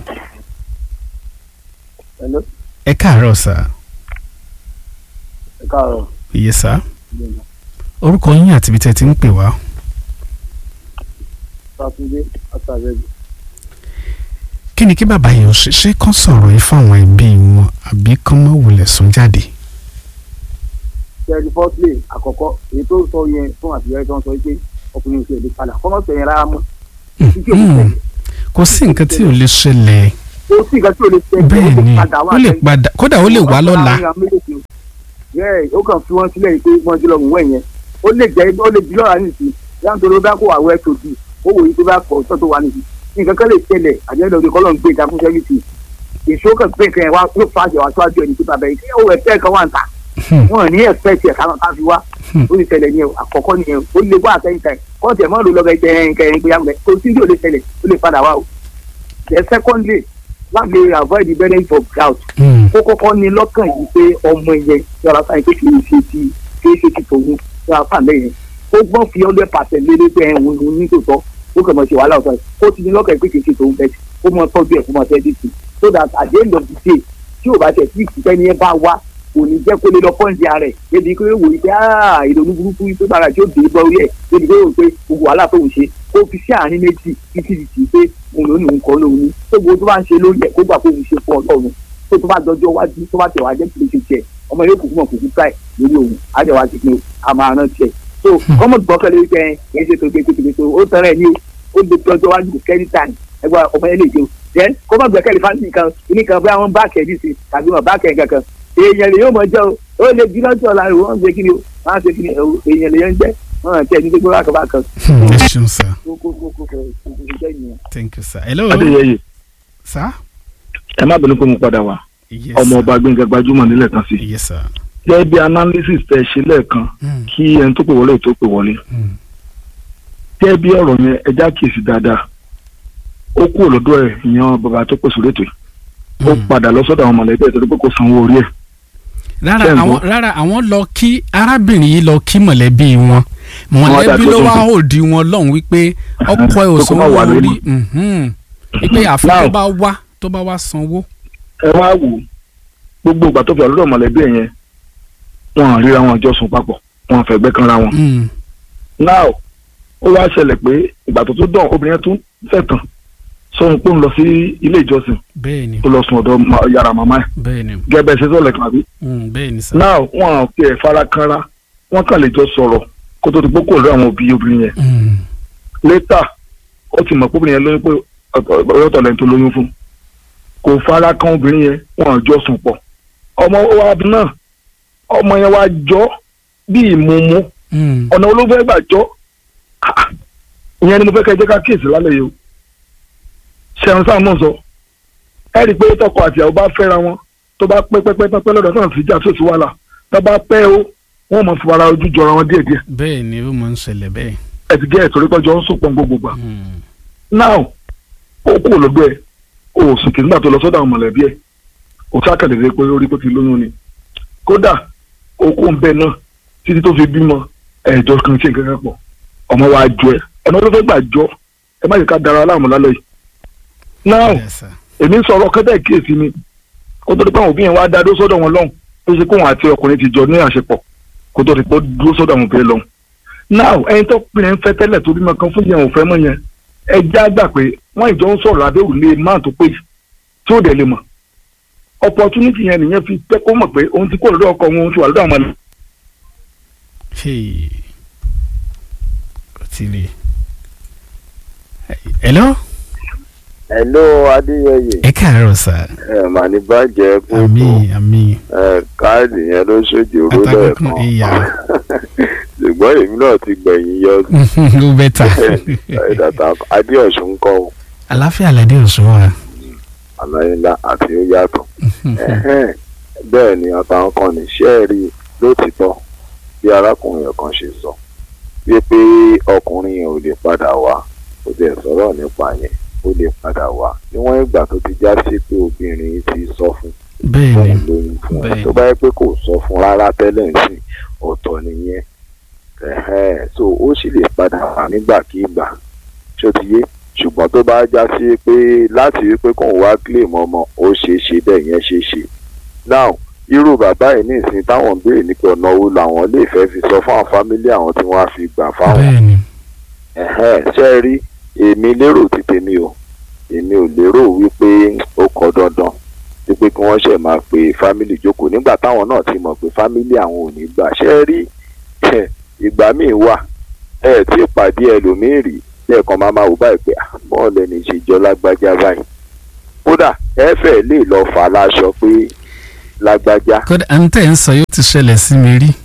Hello. ẹ káàárọ̀ sà. ẹ káàárọ̀ iye sà. orúkọ yín àti ibi tẹ́ ti ń pè wá. sátúndé àtàrẹ́bù kí ni kí bàbá yẹn ò ṣe ṣé kán sọ̀rọ̀ yìí fáwọn ẹbí wọn àbí kán má wulẹ̀ sún jáde. kẹrin fọ́tlé àkọ́kọ́ èyí tó sọ yẹn fún àtìlẹ́yìn tó ń sọ pé ọkùnrin oṣù èdè padà kọ́mọ́ sọ yẹn rárá mọ́. Mm, kò sí nǹkan tí ò lè ṣẹlẹ̀ kò sí nǹkan tí o lè ṣe bẹ́ẹ̀ ni ó lè padà kódà ó lè wá lọ́la bẹ́ẹ̀ ó kàn fi wọ́n sílẹ̀ yìí pé wọ́n ti lọ mú wẹ̀ yẹn ó lè jẹ́ ó lè di lọ́ra nìsí yàtọ̀ tó ló bá kó àwọ̀ ẹ̀ tó di ó wòye tó bá pọ̀ tó tó wà nìsí nǹkan kan lè ṣẹlẹ̀ àjẹ́dọ̀ òde kọ́lọ́ ń gbé ìdákùn sẹ́fìsì èso kan pé nǹkan yẹn wá yóò fa àjẹwà tó àjọ ẹni tó bàbá yìí kí ó ẹ̀fẹ́ kan wà ń ta wọn ní ẹ̀fẹ́ tiẹ̀ káwọn ká fi wá ó lè ṣẹlẹ̀ ní àkọ́kọ́ nìyẹn ó lè wá àtẹ̀yìn tẹ̀ kọ́ọ̀tì ẹ̀ mọ́ ló lọ́gẹ̀ jẹ́ nǹkan yẹn gbéyàwó kò sí ní ò lè ṣẹlẹ̀ ó lè padà wá o the secondly láti lè avoid the benefit of doubt kó kọ́kọ́ ní lọ́kàn yìí pé ọmọ yẹn yọ̀rọ̀ sáyẹn pé kì í ṣe ti kì í ṣe ti tòun yọ̀rọ̀ fà lẹ́yìn ó gbọ́n fi hundred percent lélẹ́ pé ẹ̀hún ní ní tòótọ́ ó kàn mọ̀ ṣe wàhálà ọ̀tọ̀ ó ti ní lọ́kàn yìí pé kì í ṣe tòun bẹ́ẹ̀ ó mọ tọ́jú ẹ̀ kó mọ tẹ́ dìtì so that at the end of the day tí ò bá tẹ̀ sí ìfúnpẹ́ ní ẹ bá wá kò ní jẹ́ kó lè lọ pọ́ǹdì ààrẹ débi pé ó wò ó pé ìrònú burúkú pé bàrà tí ó dé bọ́ orí ẹ̀ débi pé ó wò pé gbogbo wàhálà tó ń ṣe ó fi sí àárín méjì títí títí pé òun ló ní òun kọ́ lóun ní tó gbogbo tó bá ń ṣe lórí ẹ̀ kó gbà pé òun ṣe fún ọlọ́run tó tó bá dọjọ́ wájú tó bá tẹ̀ wá jẹ́ kí ló ṣe tiẹ̀ ọmọ yóò kúkú mọ̀ kúkú káì lórí òun àjẹwà ti pin a máa rán tiẹ̀ so kọ́mọ̀ gbọ́kànlé wípé ẹ̀ kì í ṣe tó gbé tó ó tẹ̀rẹ̀ ní ó lè dọjọ́ wájú kò kẹ́rì tàn ẹgbẹ́ ọmọ yẹn lè jẹun then kọ́mọ̀ gbẹ́kẹ̀lé fáńtì kan ní kan bí àwọn báàkì ẹ̀ dìísì tàbí wọn báàkì ẹ̀ kankan èèyàn lè yóò mọ̀ jẹ́ o ó lè bí lọ́jọ́ ọ̀la rẹ̀ wọ́n ń gbé kí ni o wọ́n á ṣe kí ni èèyàn lè yẹn jẹ́ wọ́n àti ẹni tó gbé wákàbá kan. ẹ ṣeun sir thank you sir hello adéyẹyẹ sir ẹ má bínú pé mo padà wá yes ọmọ ọba gbẹngàn gbajúmọ̀ nílẹ̀ kan sí yes sir gẹ́gẹ́ bí analysis tẹ ṣe lẹ́ẹ̀kan Mm, kí ẹni tó pè wọlé tó pè wọlé mm, gẹ́gẹ́ bí ọ̀rọ̀ yẹn ẹja kìí dáadáa ó kúrò lọ́dọ̀ ẹ̀ ìyan bàbá tó pèsè létò yìí ó mm. padà lọ sọ́dọ̀ àwọn mọ̀lẹ́bí ẹ̀ torí pé kò sanwó orí ẹ̀ rárá Ṣé ń àwọn gbọ́? rárá àwọn lọ kí arábìnrin yìí lọ kí mọ̀lẹ́bí wọn mọ̀lẹ́bí dàgbé ló tó wá sùn. òdi wọn lọ́hùn wípé ọkọ ẹ̀ ò Pé kó má sanwó wà lórí. orí mhm. wípé àfi Now- tó bá wá tó bá wá sanwó. ẹ wá wò ó gbogbo ìgbà tó fi ọ̀lọ́dọ̀ mọ̀lẹ́bí ẹ̀ yẹn wọn à ríra wọn jọ sùn papọ̀ wọn à fẹ̀gbẹ́ kanra wọn Mm, now ó wá ṣẹlẹ̀ pé ìgbà tó tún dán obìnrin yẹn tún fẹ̀ tán sóhun pé ń lọ sí ilé ìjọsìn bẹ́ẹ̀ ni tó lọ sùn ọ̀dọ̀ ma- yàrá màmá ẹ̀ bẹ́ẹ̀ ni gẹ́gẹ́ bẹ́ẹ̀ ṣe sọ̀lẹ̀ kan àbí mm, bẹ́ẹ̀ ni sir. now wọn à fi ẹ̀ fara kanra wọn kàn lè jọ sọ̀rọ̀ kó tó ti pé kò lọ àwọn òbí obìnrin yẹn Mm, létà ó ti mọ̀ pé obìnrin yẹn lóyún pé ọ̀yọ́tọ̀ lẹ́ni tó lóyún fún kò fara kan obìnrin yẹn wọn à jọ sùn pọ̀ ọmọ wa náà ọmọ yẹn wá jọ bí ìmúmú mm, ọ̀nà olófẹ́ gbà jọ Ah, ìyẹn ni mo fẹ́ kẹ́ ẹ jẹ́ ká kíyèsí lálẹ́ yìí o ṣẹ̀hún sáà mọ̀ sọ ẹ rí i pé tọkọ àti ìyàwó bá fẹ́ra wọn tó bá pẹ́ pẹ́ pẹ́ pẹ́ lọ́dọ̀ náà sì jà tó sì wàhálà tó bá pẹ́ o wọ́n mọ̀ fi ara ojú jọra wọn díẹ̀díẹ̀ bẹ́ẹ̀ ni ó máa ń ṣẹlẹ̀ bẹ́ẹ̀. ẹ ti gẹ́ ẹ̀ torí pẹ́jọ́ ń sùn pọ́n gbogbo gbà Mm, now ó kú olóògbé ẹ o ò sùn kì nígbà tó lọ sọ́dọ̀ àwọn mọ̀lẹ́bí ẹ kò sákàdédé pé ó rí pé ó ti lóyún ni kódà ó kó ń bẹ náà títí tó fi bímọ ẹ̀jọ́ kan ṣe nǹkan kan pọ̀ ọmọ wa jọ ẹ ọ̀nà ló fẹ́ gbà jọ ẹ má yẹ ká dara aláàmú lálẹ́ yìí now yes sir. èmi ń sọ̀rọ̀ kẹ́tẹ́ kíyèsí ni kó tó di pé àwọn òbí yẹn wá dá dó sọ́dọ̀ wọn lọ́hùn ó ṣe kóhun àti ọkùnrin ti jọ ní àṣepọ̀ kó tó di pé ó dúró sọ́dọ̀ àwọn òbí lọ́hùn now ẹni tó pinnu ń fẹ́ tẹ́lẹ̀ tó bímọ kan fún yẹn ò fẹ́ mọ́ yẹn ẹ já gbà pé wọ́n ìjọ ń sọ̀rọ̀ abẹ́ òrùlé máà tó pé tí ó dẹ̀ lè mọ̀ opportunity yẹn nìyẹn fi pẹ́ kó mọ̀ pé òun ti kó lọ́dọ̀ ọkọ òun ti wà lọ́dọ̀ àwọn Hey. kò tí ì rí i. hello hello adéyẹyẹ ẹ káàárọ̀ sir. ẹ mà ní bàjẹ́ kó tó àmín àmín ẹ káàdì yẹn ló ṣojú oró Àtàkùn lẹ́ẹ̀kan ìyá. ṣùgbọ́n èmi náà ti gbẹ̀yìn yọ ó bẹ́tà. ìdàtà adéọ̀sùn kọ́ ọ àláfíà lẹ́dí òsùn wa. àlàyélá àti ó yàtọ̀ Ẹ̀hẹ́n, bẹ́ẹ̀ ni àtàwọn kan ní sẹ́ẹ̀rì lótìtọ́ bí arákùnrin kan ṣe sọ wípé ọkùnrin yẹn ò lè padà wá ó dẹ̀ sọ̀rọ̀ nípa yẹn ó lè padà wá níwọ̀n ìgbà tó ti já sí pé obìnrin ti sọ fún bẹ́ẹ̀ ni fóun lóyún fún ẹ bẹ́ẹ̀. tó bá yẹ pé kò sọ fún rárá tẹ́lẹ̀ sí ọ̀tọ̀ nìyẹn Ẹ̀hẹ́n, so ó sì lè padà wá nígbàkigbà ṣó ti yé ṣùgbọ́n tó bá já sí pé láti rí pé kóun wá claim ọmọ ó ṣeé ṣe bẹ́ẹ̀ yẹn ṣeé ṣe now irú bàbá yìí ní ìsìn táwọn ń béèrè nípa ọ̀nà owó làwọn lè fẹ́ fi sọ fún àwọn fámílì àwọn tí wọ́n á fi gbà fáwọn bẹ́ẹ̀ ni ẹ̀hẹ́n, ṣé ẹ rí èmi lérò ti tèmi o èmi ò lérò wípé ó kọ dandan wípé kí wọ́n ṣẹ̀ máa pe fámìlì jókòó nígbà táwọn náà ti mọ̀ pé fámìlì àwọn ò ní gbà ṣé ẹ rí ìgbà míì wà ẹ tí ìpàdé ẹlòmíì rí lẹ́ẹ̀kan máa máa wò báyìí pé bọ́ọ̀lù ẹni ìṣèjọ lágbájá báyìí ó kódà ẹ fẹ́ lè lọ fà láṣọ pé lágbájá kódà ẹni tẹ́ ń sọ yóò ti ṣẹlẹ̀ sí mi rí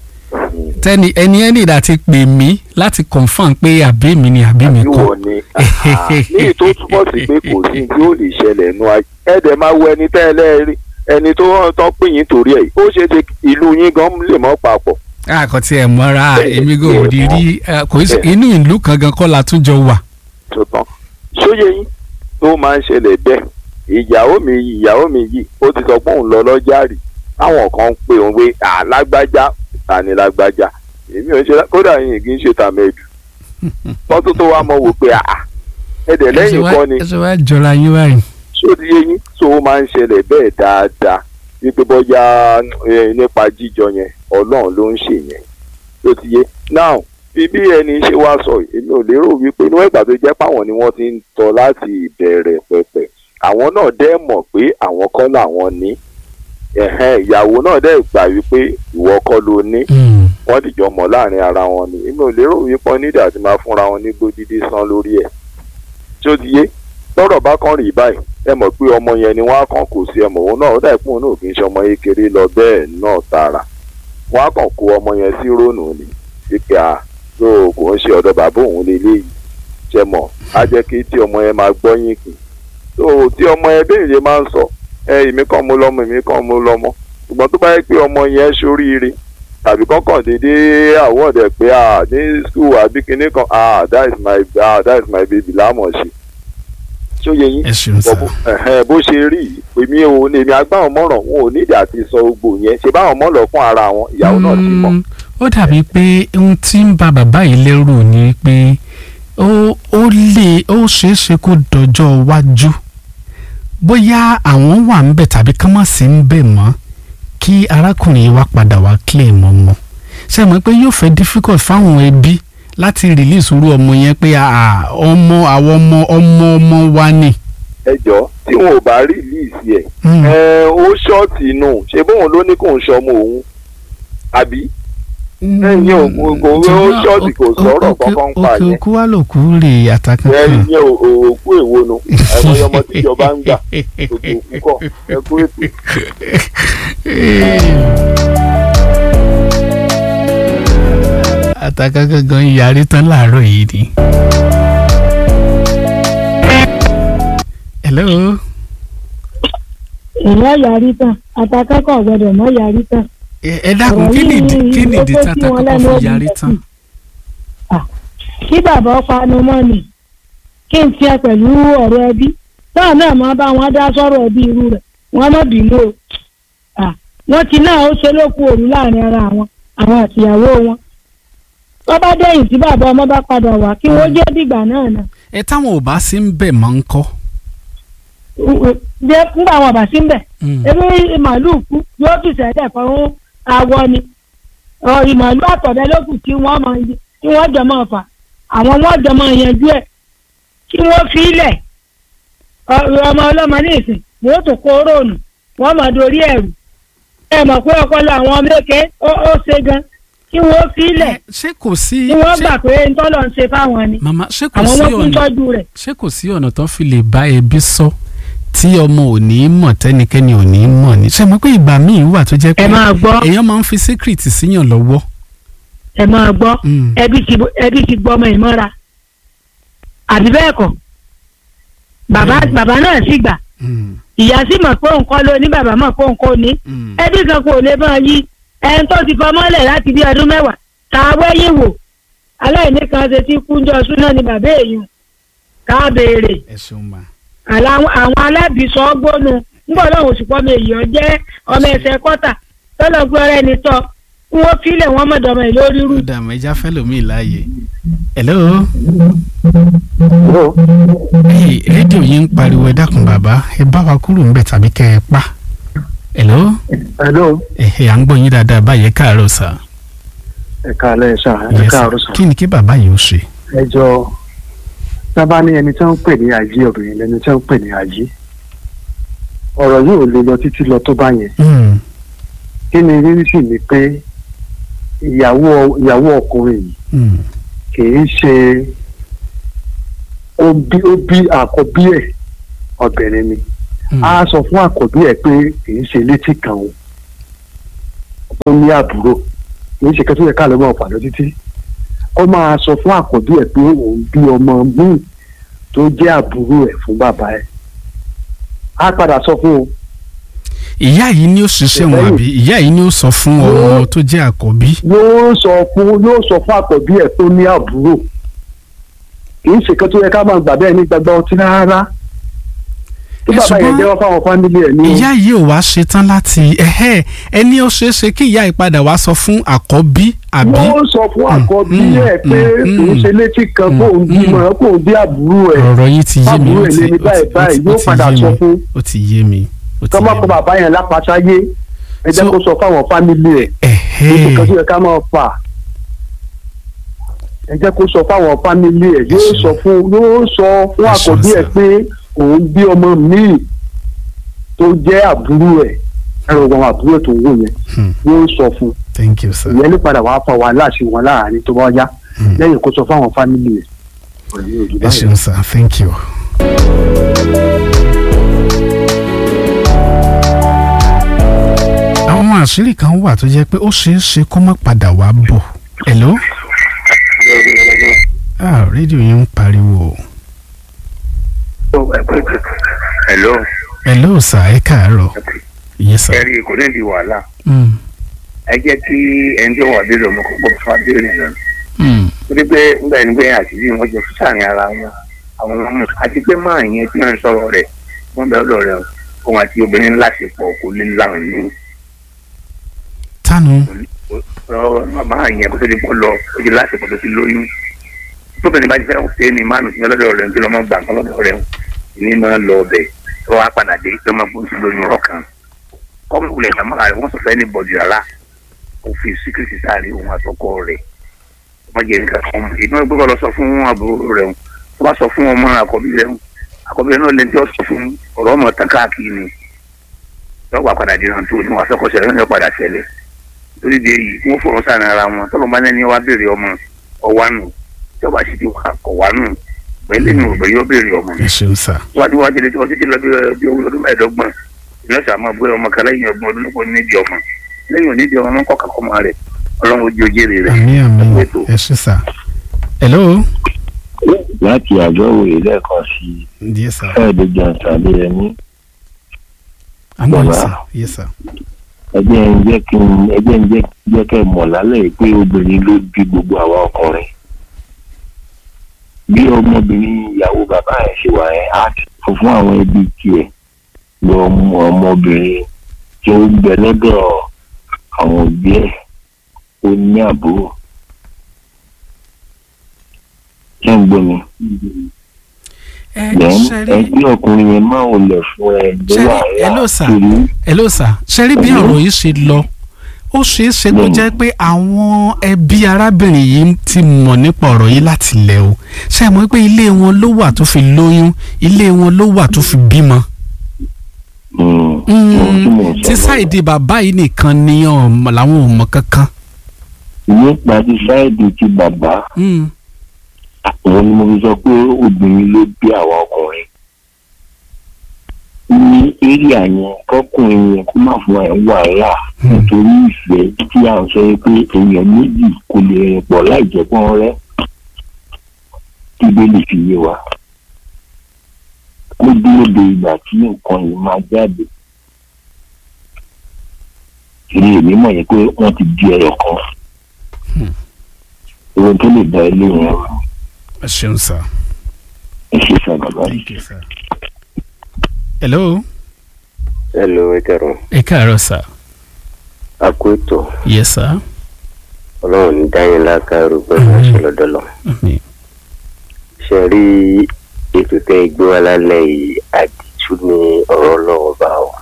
tẹ́ni ẹni ẹni ìdá ti pè mí láti confam pé àbí mi ni àbí mi àbí kọ́ wọ ni ní ètò túbọ̀ sí pé kò sí tí ó lè ṣẹlẹ̀ nù ayé ẹ dẹ̀ máa wo ẹni tẹ́ ẹ lẹ́ẹ̀rí ẹni tó hàn tán pè yín torí ẹ̀ ó ṣeé ṣe ìlú yín gan lè mọ́ papọ̀ àkọ́ tí ẹ mọ́ra èmi kò rí rí eh, kò í ṣe- inú ìlú kan gan kọ́ la tún jọ wà. tó tán sóye yín tó máa ń ṣẹlẹ̀ bẹ́ẹ̀ ìyàwó mi yìí ìyàwó mi yìí ó ti sọ pé òun lọ lọ́jà rí àwọn kan ń pè òun pé àlágbájá tani lágbájá èmi ò ń ṣe lá- kódà yìí kì í ṣe tàmẹ́dù tọ́tún tó wá mọ̀ wò pé àà ẹ̀dẹ̀ lẹ́yìn kọ́ ni ẹ ṣe wá jọra yín báyìí. sóde yín tó o máa ń ṣẹlẹ̀ bẹ́ẹ̀ dáadáa wípé bọ́yá eh, nípa jíjọ yẹn ọlọ́run ló ń ṣe yẹn ló ti yé now bí bí ẹni ṣe wá sọ yìí, èmi ò lérò wípé inú ìgbà tó jẹ́ páwọn ni wọ́n ti ń tọ́ láti ìbẹ̀rẹ̀ pẹ̀pẹ̀ àwọn náà dẹ́ mọ̀ pé àwọn kọ́ làwọn ní ẹ̀hẹ́n ìyàwó náà dẹ́ gbà wípé ìwọ kọ́ ló ní Mm. wọ́n dìjọ mọ̀ láàrin ara wọn ni èmi ò lérò wípé wọ́n nídìí àti máa fúnra wọn ní gbódídé san lórí ẹ̀ tí ó ti yé lọ́rọ̀ bá kàn rí báyìí ẹ mọ̀ pé ọmọ yẹn ni wọ́n á kàn kó sí ẹ mọ̀ òun náà ó dà pé òun náà kì í ṣe ọmọ kékeré lọ bẹ́ẹ̀ náà tààrà wọ́n á kàn kó ọmọ yẹn sí rónù ni wípé à tó kò ń ṣe ọ̀dọ̀ bàbá òun lélẹ́yìí ṣe mọ̀ á jẹ́ kí tí ọmọ yẹn máa gbọ́ yín kì tó tí ọmọ yẹn bẹ́ẹ̀ yẹn máa ń sọ ẹ èmi kàn mú lọ́mọ èmi kàn mú lọ́mọ ṣùgbọ́n tó bá yẹ pé ọmọ yẹn ṣoríire tàbí kọ́kàn déédéé àwọ̀dẹ̀ pé à ní skul àbí kinní kan ah that is my ah that is my baby lámọ̀ ṣe tí ó yẹ yín ẹ ṣeun sá. bó ẹ̀hẹ́n, bó ṣe rí yìí, èmi ò ní èmi agbáwọn mọ̀ràn wọn ò nídìí àti sọ gbogbo yẹn ṣe báwọn mọ̀ lọ fún ara wọn ìyàwó náà ti mọ̀ Mm, ó dàbí pé ohun tí ń ba bàbá yìí lẹ́rù ni pé ó ó lè ó ṣeé ṣe kó dọjọ́ iwájú bóyá àwọn wà ń bẹ̀ tàbí kán má sí ń bẹ̀ mọ́ kí arákùnrin yìí wá padà wá claim ọmọ ṣe mọ̀ pé yóò fẹ́ difficult fáwọn ẹbí láti release irú ọmọ yẹn pé ah, ọmọ àwọn ọmọ ọmọ ọmọ wa ni. ẹjọ́ tí wọn ò bá rí líìsì ẹ̀ Mm. ẹ ó ṣọ́ọ̀tì inú ṣe bóun ló ní kò ń ṣọmọ òun àbí ẹ̀yin ò kò- kò- ó ṣọ́ọ̀tì kò sọ̀rọ̀ kankan ń pa òkè yẹn òkú wa lòkú rè àtàkùn ẹ kan. ìyẹn ò- ò- òkú èwo nu ẹ̀mọye ọmọ tíjọba ń gbà òkè òkú kọ ẹ kú ètò. àtàkà gangan yarí tán láàárọ̀ yìí ni. hello. ìyá yarí tán àtàkẹ́kọ̀ọ́ gbọ́dọ̀ mọ́ yarí tán. ẹ ẹ dákun kí ni ìdí kí ni ìdí ó tata kó sí wọn kọ́kọ́ lẹ́nu fi yarí ó tán. kí bàbá panu mọ́ ni kí n tiẹ̀ pẹ̀lú ọ̀rọ̀ ẹbí táwọn náà máa bá wọn dá sọ́rọ̀ ẹbí irú rẹ̀ wọ́n má bínú o Ah, wọ́n ti náà ó ṣe lókun òru láàrin ara àwọn àwọn àtìyàwó wọn tó bá dẹ̀yìn tí bàbá ọmọ bá padà wá kí wọ́n jẹ́ dìgbà náà náà ẹ táwọn ò bá sí ń bẹ̀ máa ń kọ́. jẹ́ fúngbà wọn bá sí ń bẹ̀ ebi màálù kú yóò tù sẹ́lẹ̀ fún awọ ni Ọ, ìmàálù àtọ̀dẹ lókù tí wọ́n máa tí wọ́n jọ máa fà àwọn wọ́n jọ máa yanjú ẹ̀ kí wọ́n fi ilẹ̀ Ọ, ọmọ ọlọ́mọ ní ìsìn yóò tó kó róònù wọ́n máa dorí ẹ̀rù ẹ mọ̀ pé ọpọlọ àwọn ọmọ èké ó ó ṣe gan kí wọ́n fi ilẹ̀ ṣé kò sí kí wọ́n ṣé gbà pé ntọ́lọ̀ ń ṣe fáwọn ni màmá ṣé kò àwọn sí wọn kún ọ̀nà tọ́jú rẹ̀ ṣé kò sí ọ̀nà tó fi lè bá ẹbí sọ tí ọmọ ò ní mọ̀ tẹ́nikẹ́ni ò ní mọ̀ ní. ṣé mo pé ìgbà míì wà tó jẹ́ pé ẹ máa gbọ́ èèyàn máa ń fi secret síyàn lọ́wọ́. ẹ máa gbọ́ Mm. ẹbí ti ẹbí ti gbọ́ ọmọ ìmọ́ra àbí bẹ́ẹ̀ kọ́ bàbá bàbá náà sì gbà Mm, ìyá sì mọ̀ pé òun kọ́ ló ní bàbá mọ̀ pé òun kò ní mm. ẹbí kan kò lè máa yí ẹni tó ti fọmọ́lẹ̀ láti bí ọdún mẹ́wàá tá a wẹ́yìn wò aláìní kan ṣe tí kúnjọ súná ni bàbá èèyàn ká béèrè ẹ ṣeun ma. àlà- àwọn alábìsọ gbónu ńgbọ́n náà oṣù pọ́ mi èèyàn jẹ́ ọmọ ẹsẹ̀ kọ́tà tọ́lọ̀ gbé ọ̀rẹ́ ni tọ́ kí wọ́n filẹ̀ wọ́n mọ̀dọ́mọ ìlú orí rú ó dà mọ́ ẹja fẹ́ lómi láàyè. hello. Hey, rédíò yín ń pariwo ẹ dákun bàbá ẹ bá wa kúrò ńbẹ̀ tàbí kẹ́ ẹ pa. hello. hello ẹ̀hẹ̀ à ń gbọ́ yín dáadáa báyìí ẹ káàárọ̀ sà. ẹ káalẹ́ sà ẹ Yes, sir. káàárọ̀ sà kí ni kí bàbá yìí ó ṣe. ẹ jọ sábà ní ẹni tí wọ́n ń pè ní àjí obìnrin lẹni tí wọ́n ń pè ní àjí ọ̀rọ̀ yìí ò lè lọ títí lọ tó bá yẹn Mm, kí ni rírí sì ni pé ìyàwó ìyàwó ọkùnrin yìí mm, kì í ṣe ó bí ó bí àkọ́bí ẹ̀ obìnrin ni á sọ fún àkọ́bí ẹ̀ pé kì í ṣe létí kan o ó ní àbúrò kì í ṣe kẹ́tọ́ yẹ ká lọ́ mọ̀ pàdé títí ó máa sọ fún àkọ́bí ẹ̀ pé òun bí ọmọ míì tó jẹ́ àbúrò ẹ̀ fún bàbá ẹ̀ á padà sọ fún o ìyá yìí ni ó ṣiṣẹ́ wọn àbí ìyá yìí ni ó sọ fún ọmọ tó jẹ́ àkọ́bí. yóò sọ fún yóò sọ fún àkọ́bí ẹ̀ tó ní àbúrò kì í ṣe kẹ́tọ́ yẹ ká máa gbà bẹ́ẹ̀ ní gbàgbọ́ ọtí rárá tí Ẹ bàbá yẹn ṣùgbọ́n jẹ́wọ́ fáwọn fámìlì ẹ̀ ní ìyá yìí ò wá ṣetán láti ẹ̀hẹ́ ẹni ó ṣeé ṣe kí ìyá yìí padà wá sọ fún àkọ́bí àbí. wọ́n sọ fún àkọ́bí mm, ẹ̀ pé mm, kò ń mm, ṣe létí kan kó ń bímọ kó ń bí àbúrò ẹ̀ ọ̀rọ̀ yìí ti yé mi àbúrò ó ẹ̀ ti lé ní ó báyìí ti- báyìí ó yóò ti padà yé sọ mi fún ó ti yé mi ó ti tọ́mọ́ yé kó mi. bàbá yẹn lápásáyé ẹ jẹ́ So- kó sọ fáwọn fámìlì ẹ̀ ẹ̀hẹ́ ètò kan tó yẹ ká máa fà ẹ jẹ́ kó sọ fáwọn fámìlì ẹ̀ yóò ṣeun. sọ fún yóò sọ fún Ẹ ṣeun, àkọ́bí ẹ̀ sir. pé òun bí ọmọ míì tó jẹ́ àbúrò ẹ̀ ẹ̀rọ ọmọ àbúrò tó wù yẹn Hmm. yóò sọ fún thank you sir. ìyẹn ní padà wàá fọ wàhálà sí wọn láàrin tó bá yá Hmm. lẹ́yìn kó sọ fáwọn fámìlì ẹ̀ ọ̀rọ̀ yóò jù ẹ báyìí. ṣeun sir thank you. àwọn àṣírí kan wà tó jẹ́ pé ó ṣeé ṣe kó má padà wá bọ̀. hello. ah rédíò yẹn ń pariwo. hello hello sir ẹ káàárọ̀. yes sir. ẹ̀rí kò ní di wàhálà Mm. ẹ jẹ́ kí ẹni tí ó wà béèrè ọmọ kò gbọ́ fún abéèrè náà Mm. torí pé nígbà yẹn nígbà yẹn àtìlí wọn jẹ fún sáàrin ara wọn àwọn ọmọ àti pé máa yẹn tí wọn ń sọ̀rọ̀ rẹ̀ wọn bẹ ọ̀dọ̀ rẹ̀ òun àti obìnrin ńlá ṣe pọ̀ kò lè láwọn ní tánu. máa yẹn kó tó di pọ̀ lọ ó di láti pọ̀ tó ti lóyún tóbìnrin bá ti fẹ́ ṣe é ní mánu sí ọlọ́dọ̀ rẹ̀ nítorí ọmọ gbà kan lọ́dọ̀ rẹ̀ ní máa lọ ọbẹ̀ tó wá padà dé tó máa bó ti lóyún ọkàn kọ́mù wulẹ̀ sàmúlà rẹ̀ wọ́n sọ fẹ́ ní bọ̀dì rárá kò fi síkírìtì sáré òun àtọkọ rẹ̀ wọ́n jẹ́ nǹkan kan mọ̀ ìdúró gbọ́dọ̀ lọ sọ fún àbúrò rẹ̀ o tó bá sọ fún ọmọ àkọ́bí rẹ̀ o àkọ́bí rẹ̀ náà lè tí ó sọ fún ọ̀rọ̀ ọmọ tán káàkiri ni lọ́gbà padà dé náà tó ní wàá fẹ́kọ̀ọ́ ṣẹlẹ̀ ní ọ̀padà ṣẹlẹ̀ torí de yìí wọ́n fọ̀rọ̀ sáà ara wọn tọ́lọ́ bá lẹ́ni wá béèrè ọmọ ọ̀wá nù tí ọba sì ti wà kọ̀ wá nù pẹ̀lú ní òbẹ̀ yóò béèrè ọmọ ẹ ṣeun sir. wájú wájú lè tọ́ títí lọ bí bí ọdún mẹ́ẹ̀ẹ́dọ́gbọ̀n ìlọ́sà máa bóyá ọmọ kan lẹ́yìn ọgbọ̀n ọdún lọ́pọ̀ nídìí ọmọ lẹ́yìn onídìí ọmọ náà kọ̀ọ̀kan kọ́ máa rẹ̀ ọlọ́run ojú ojúre rẹ̀ àmì àmì ẹ̀kú ètò. ẹ ṣe sir. hello. láti àjọ òye lẹ́ẹ̀kan sí yes sir. ẹ̀ẹ́dẹ́gbẹ̀ àtàlẹ́ ẹni àmọ́ Bàbá. yes sir. yes sir. ẹgbẹ́ ń jẹ́ kí n ẹgbẹ́ ń jẹ́ jẹ́ kẹ́ ẹ mọ̀ lálẹ́ yìí pé obìnrin ló bí gbogbo àwa ọkùnrin bí ọmọbìnrin ìyàwó bàbá ẹ̀ ṣe wà ẹ́ á ti sọ fún àwọn ẹbí tiẹ̀ lọ mú ọmọbìnrin tí ó ń bẹ lọ́dọ̀ àwọn òbí ẹ̀ ó ní àbúrò ṣé ń gbọ́ mi ẹ then ṣe rí ẹgbẹ́ ọkùnrin yẹn máa ń lẹ̀ fún ẹ Ṣé ló rí- wà hello, sir. kiri hello sir ṣe rí bí ọ̀rọ̀ yìí ṣe lọ ó ṣeé ṣe kó Bẹ́ẹ̀ni. jẹ́ pé àwọn ẹbí arábìnrin yìí ti mọ̀ nípa ọ̀rọ̀ yìí láti lẹ̀ o ṣe mọ̀ pé ilé wọn ló wà tó fi lóyún ilé wọn ló wà tó fi bímọ. Mm, Mm, ohun tí mò ń sọ tí lọ́wọ́. sáìdì bàbá yìí nìkan ni ọmọ làwọn ò mọ̀ kankan. nípa ti sáìdì ti bàbá Mm, òun ni mo fi sọ pé obìnrin ló bí àwa ọkùnrin ní éríà yẹn kọkùnrin yẹn kó má fún ẹ wàhálà Hmm. nítorí ìfẹ́ tí à ń sọ pé èèyàn méjì kò lè rìn pọ̀ láì jẹ́ pọ́n rẹ́ kí bẹ́ẹ̀ lè fi yé wa kó dúró de ìgbà tí nǹkan yìí máa jáde kiri èmi mọ̀ yẹn pé wọ́n ti di ẹyọ kan Hmm. ohun tó lè da ilé yẹn rú ẹ ṣeun sir. ẹ ṣe sá bàbá thank you sir. hello hello ẹ kẹrùn ẹ káàárọ̀ sir. akóètò yes sir. ọlọ́run ní dáyìn lákàrú pẹ̀lú Àmín. àṣẹ lọ́dọọlọ Àmín. ṣe rí ètò tẹ gbé wa lálẹ́ yìí àdìtú ní ọ̀rọ̀ ọlọ́run bá wa.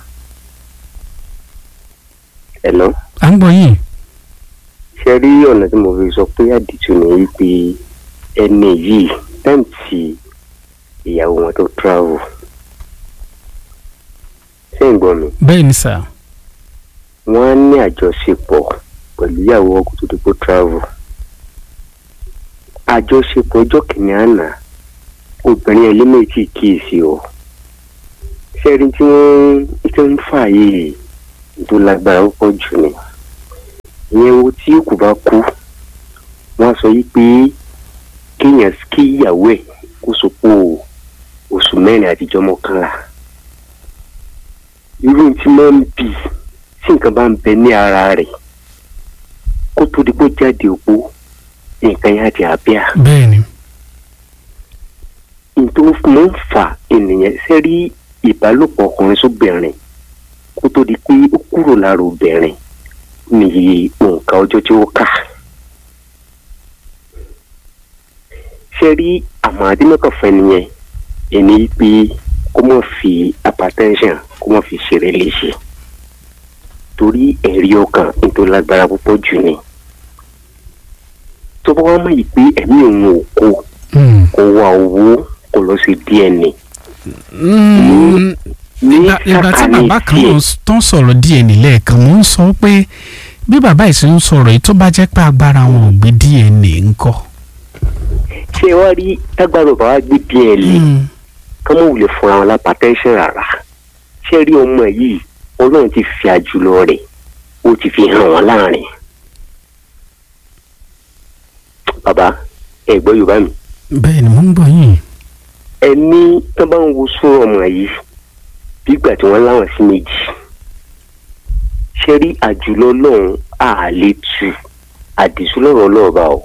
hello à ń gbọ́ yín. ṣe rí ọ̀nà tí mo fi sọ pé àdìtú ní wípé ẹni yìí táìm tí ìyàwó wọn tó travel ṣé ń gbọ́ mi bẹ́ẹ̀ ni sir. wọ́n á ní àjọṣepọ̀ pẹ̀lú ìyàwó ọkọ̀ tó dípò travel àjọṣepọ̀ ọjọ́ kìíní àná obìnrin ẹlẹ́mẹ̀tì kíyèsí o ṣẹ́rí tí wọ́n tí ń fà yìí tó lágbára púpọ̀ jù ni ìyẹn wo tí kò bá kú wọ́n sọ yìí pé kéèyàn kí ìyàwó ẹ̀ kó sopó oṣù mẹ́rin àtijọ́ mọ́kànlá irú tí máa ń bì tí nǹkan bá ń bẹ ní ara rẹ̀ kó tó di pé ó jáde òpó nǹkan yẹn á di àbíà bẹ́ẹ̀ ni nítorí máa ń fa ènìyàn sẹ́rí ìbálòpọ̀ ọkùnrin sóbìnrin kó tó di pé ó kúrò lára obìnrin nìyí nǹkan ọjọ́ tí ó kà. sẹ́rí àmọ́ adínọ́kànfẹ́ nìyẹn ẹni pé kó má fi hypertension kó má fi ṣeré léṣe torí ẹ̀rí ọkàn nítorí lágbára púpọ̀ jù ni tó bá wá mọ̀ yìí pé ẹ̀mí òun ò kó kó wá owó kó lọ sí DNA Mm, ìgbà ìgbà tí bàbá kan náà tó ń sọ̀rọ̀ DNA lẹ́ẹ̀kan mò ń sọ pé bí bàbá yìí ṣe ń sọ̀rọ̀ yìí tó bá jẹ́ pé agbára wọn ò gbé DNA ńkọ́. ṣé wàá rí tágbàrò bá wá gbé DNA kán mọ̀ wulẹ̀ fúnra wọn lápá tẹ́ńṣẹ̀ rárá ṣé rí ọmọ yìí ọlọ́run ti fi àjùlọ rẹ̀ ó ti fi hàn wọ́n láàrin. bàbá ẹ gbọ́ yorùbá mi. bẹ́ẹ̀ ni mò ń gbọ́ yín. ẹni tó bá ń wo sún ọmọ yìí bí ìgbà tí wọ́n láwọn sí méjì ṣé rí àjùlọ ọlọ́run àlè tu àdìsú lọ́rọ̀ ọlọ́ọ̀bá o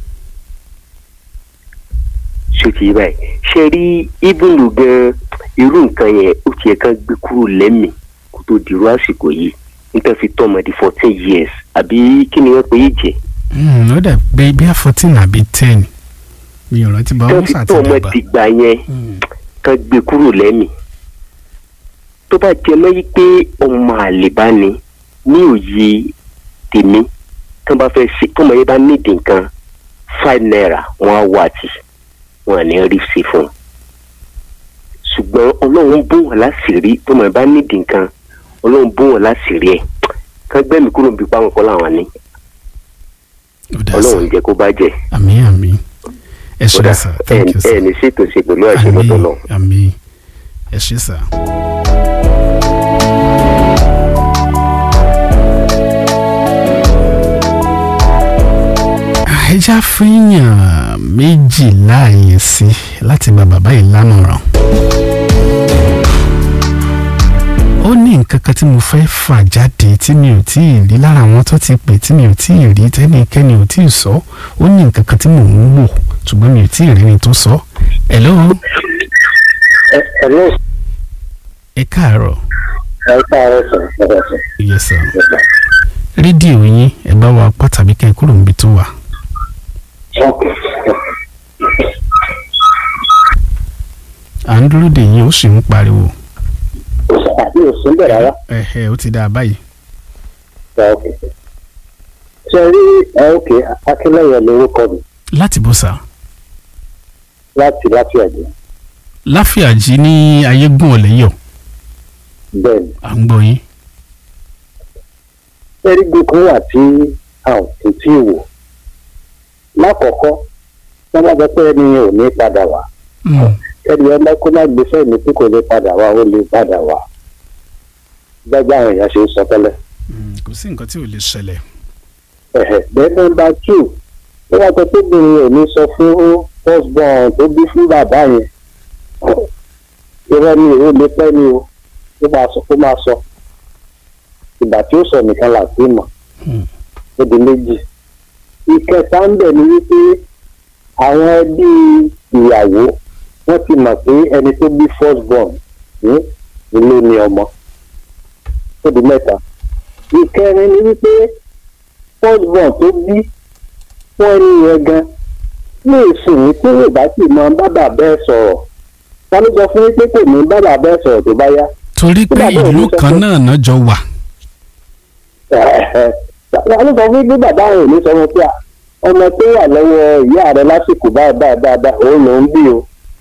ṣé ti yé báyìí ṣé rí ibùdó gan irú nǹkan yẹn ó tiẹ̀ kan gbé kúrò lẹ́mìí kó tó dirú àsìkò yìí níta fi tọ́ ọmọdé fourteen years àbí kí ni wọ́n pe yìí jẹ́. ó dẹ̀ pé bí a fourteen àbí ten mi ò rántí bá wọn tó fi tọ́ ọmọ dìgbà yẹn kan gbé kúrò lẹ́mìí tó bá jẹ mọ́ yí pé ọmọ àlèbá ni ní òye tèmi tó bá fẹ́ ṣe tó mọ̀ yẹn bá nídìí nǹkan five naira wọ́n á wà tì wọ́n á ní rí sí fún un ṣùgbọ́n ọlọ́run bó wọn láṣìírí tó mọ̀ yẹn bá nídìí nǹkan ọlọ́run bó wọn láṣìírí ẹ̀ kán gbẹ́mí kúrò bí páwọn kọ́ làwọn ní ọlọ́run jẹ́ kó bá jẹ́. àmín àmín ẹ ṣe sá thank you sir ẹ ní ṣètò ṣe pẹ̀lú àṣẹ lọ́tọ̀ lọ. àmín ẹ ṣe sá. ẹja fíyàn méjìlá yẹn sí láti gba bàbá yìí lámọ̀ràn. ó ní nǹkan kan tí mo fẹ́ fà jáde tí mi ò tí ì rí lára àwọn tó ti pè tí mi ò tí ì rí tẹ́nikẹ́ni ò tí ì sọ ó ní nǹkan kan tí mò ń wò ṣùgbọ́n mi ò tí ì rí ni tó sọ. hello. hello. ẹ káàárọ̀. ẹ káàárọ̀ sir ẹ sir. yes sir. rédíò yín ẹ bá wa pa tàbí kẹ́ ẹ kúrò níbi tó wà. à ń dúró dè yín ó sì ń pariwo. àbí òsín bẹ̀ rárá. ẹ̀hẹ̀ ó ti dáa báyìí. ṣe rí òkè akínlẹ̀yẹ lórúkọ mi láti bó sá. láti láti ẹ̀jẹ̀. láfíàjì ní ayégún ọ̀lẹ́yọ̀. bẹ́ẹ̀ni. à ń gbọ́ yín. erigun kan wà tí a ò kò tí ì wò lákọ̀ọ́kọ́ wọ́n bá sọ pé ẹni ò ní padà wá ẹni ọmọ kó má gbé fẹ́ẹ̀mí tí kò lè padà wá ó lè padà wá gbẹ́gbẹ́ àwọn èèyàn ṣe ń sọ tẹ́lẹ̀. kò sí nǹkan tí ò lè ṣẹlẹ̀. bẹ́ẹ̀ nọ́mbà two wọ́n wá sọ pé obìnrin ò ní sọ fún first born tó bí fún bàbá yẹn irọ́ ni èrò lè pẹ́ ni o ó máa sọ ó máa sọ ìgbà tí ó sọ nìkan là sí mọ̀ ó di méjì ìkẹta ń bẹ̀ ni wípé àwọn ẹbí ìyàwó wọ́n ti mọ̀ pé ẹni tó bí first born ní ilé ni ọmọ ó di mẹ́ta ìkẹrin ni wípé first born tó bí fún ẹni yẹn gan lè sùn ní tí yóò bá sì mọ bàbá bẹ́ẹ̀ sọ̀rọ̀ ta ló sọ fún yín pé kò ní bàbá bẹ́ẹ̀ sọ̀rọ̀ tó bá yá. torí pé ìlú kan náà náà jọ wà. ta ló sọ fún yín pé bàbá rẹ̀ ò ní sọ wọn pé ọmọ tó wà lọ́wọ́ ìyá rẹ̀ lásìkò báyìí báyìí báyìí òun ló ń bí o.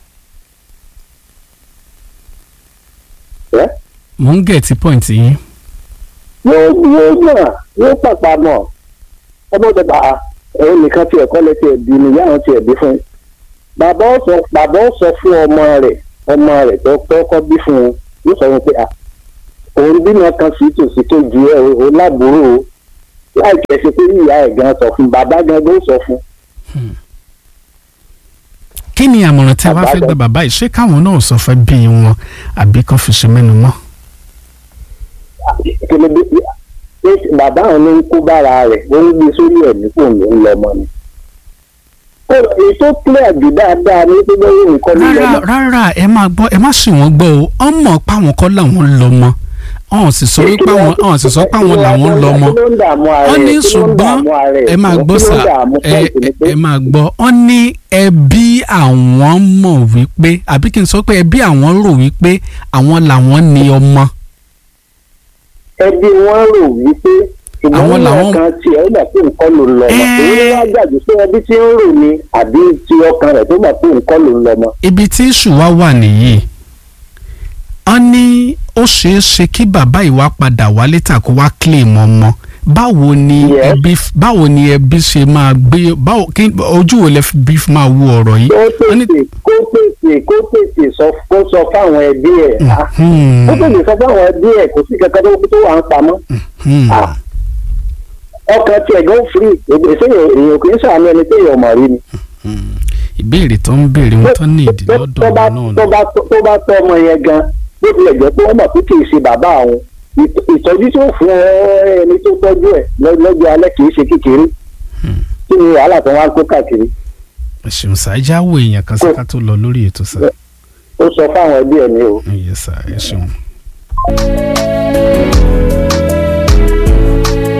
mo ń gẹ̀ẹ́tì pọ́ìntì yín. yóò yóò mọ̀ yóò pàpà mọ̀ ọmọ tó bá òun nìkan tiẹ̀ kọ́ lẹ tiẹ̀ bí ni ìyá àwọn tiẹ̀ bí fún un. bàbá ó sọ bàbá ó sọ fún ọmọ rẹ̀ ọmọ rẹ̀ tó kọ́kọ́ bí fún un yóò sọ wọn pé à òun bímọ kan sí tòsí tó ju ẹ o ò lábúrò o láì kẹsí pé ìyá ẹ̀ gan sọ fún bàbá gan ló sọ fún. kí ni àmọ̀ràn tí a wá fẹ́ gba bàbá yìí ṣé káwọn náà sọ fẹ́ bí wọn àbí kan fi ṣe mẹ́nu mọ́. kìlódé pé bàbá àwọn ló ń kó bára rẹ̀ ó ń gbé sórí ẹ̀ nípò ló ń lọ ọmọ ni. èyí tó clear jù dáadáa ní pé bẹ́ẹ̀ nǹkan ló lọ rárá mọ́. rárá ẹ máa gbọ́ ẹ má sì wọ́n gbọ́ o ọ mọ̀ páwọn kọ́ làwọn lọ mọ́ ọ̀hún sì sọ wípé àwọn ọ̀hún sì sọ pé àwọn làwọn lọ mọ́ kí ló ń dààmú ara wọ́n ẹ̀? ní Kí ló ń ṣùgbọ́n dààmú ara ẹ̀? ẹ máa gbọ́ Kí ló sà ń dààmú ẹ point ni pé ẹ máa gbọ́ wọ́n ní ẹbí àwọn mọ̀ wípé àbí kí n sọ pé ẹbí àwọn rò wípé àwọn làwọn ní ọmọ ẹbí wọn rò wípé Àwọn ìgbọ́n làwọn- kan tiẹ̀ ó mọ̀ pé nǹkan ló ń lọ mọ́ Ẹ́ẹ́. èyí wá gbàgbé pé ẹbí tí ń rò ni àbí ti ọkàn rẹ̀ tó mọ̀ pé nǹkan ló ń lọ mọ́. ibi tí ìṣù wa wà nìyí wọ́n ní ó ṣeé ṣe kí bàbá ìwà padà wá létà kó wá claim ọmọ báwo ni Yes. ẹbí báwo ni ẹbí ṣe máa gbé báwo kí ojú wo lẹ fi bí fi máa wo ọ̀rọ̀ yìí. kó tètè kó tètè kó tètè sọ kó sọ fáwọn ẹbí ẹ̀ á Hmm, kó tètè sọ fáwọn ẹbí ẹ̀ kò sí kankan tó tó wà ń pamọ́ hmm. Ah. ọkàn tiẹ̀ gan firi èsè èèyàn kì í sàánú ẹni tí èèyàn mọ̀ rí ni. ìbéèrè tó ń béèrè wọn tó ní ìdí tó lọ́dọ̀ bá wọn náà tó ni. bá tó bá tọ́ ọmọ yẹn gan bó tilẹ̀ jẹ́ pé wọ́n mọ̀ pé kì í ṣe bàbá àwọn ìt- ìtọ́jú tó fún ẹ- ẹni tó tọ́jú ẹ̀ lọ́- lọ́jọ́ alẹ́ kì í ṣe kékeré kí ni wàhálà tó wá ń kó káàkiri ẹ̀sùn ṣáájá wo èèyàn kan sí ká tó lọ lórí ètò sá. ó sọ fáwọn ẹbí ẹ̀ ní o. ẹ̀yẹ sá ẹ̀sùn.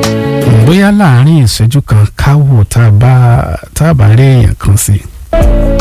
bóyá láàárín ìṣẹ́jú kan ká wò tá a bá tá a bá rí èèyàn kan sí.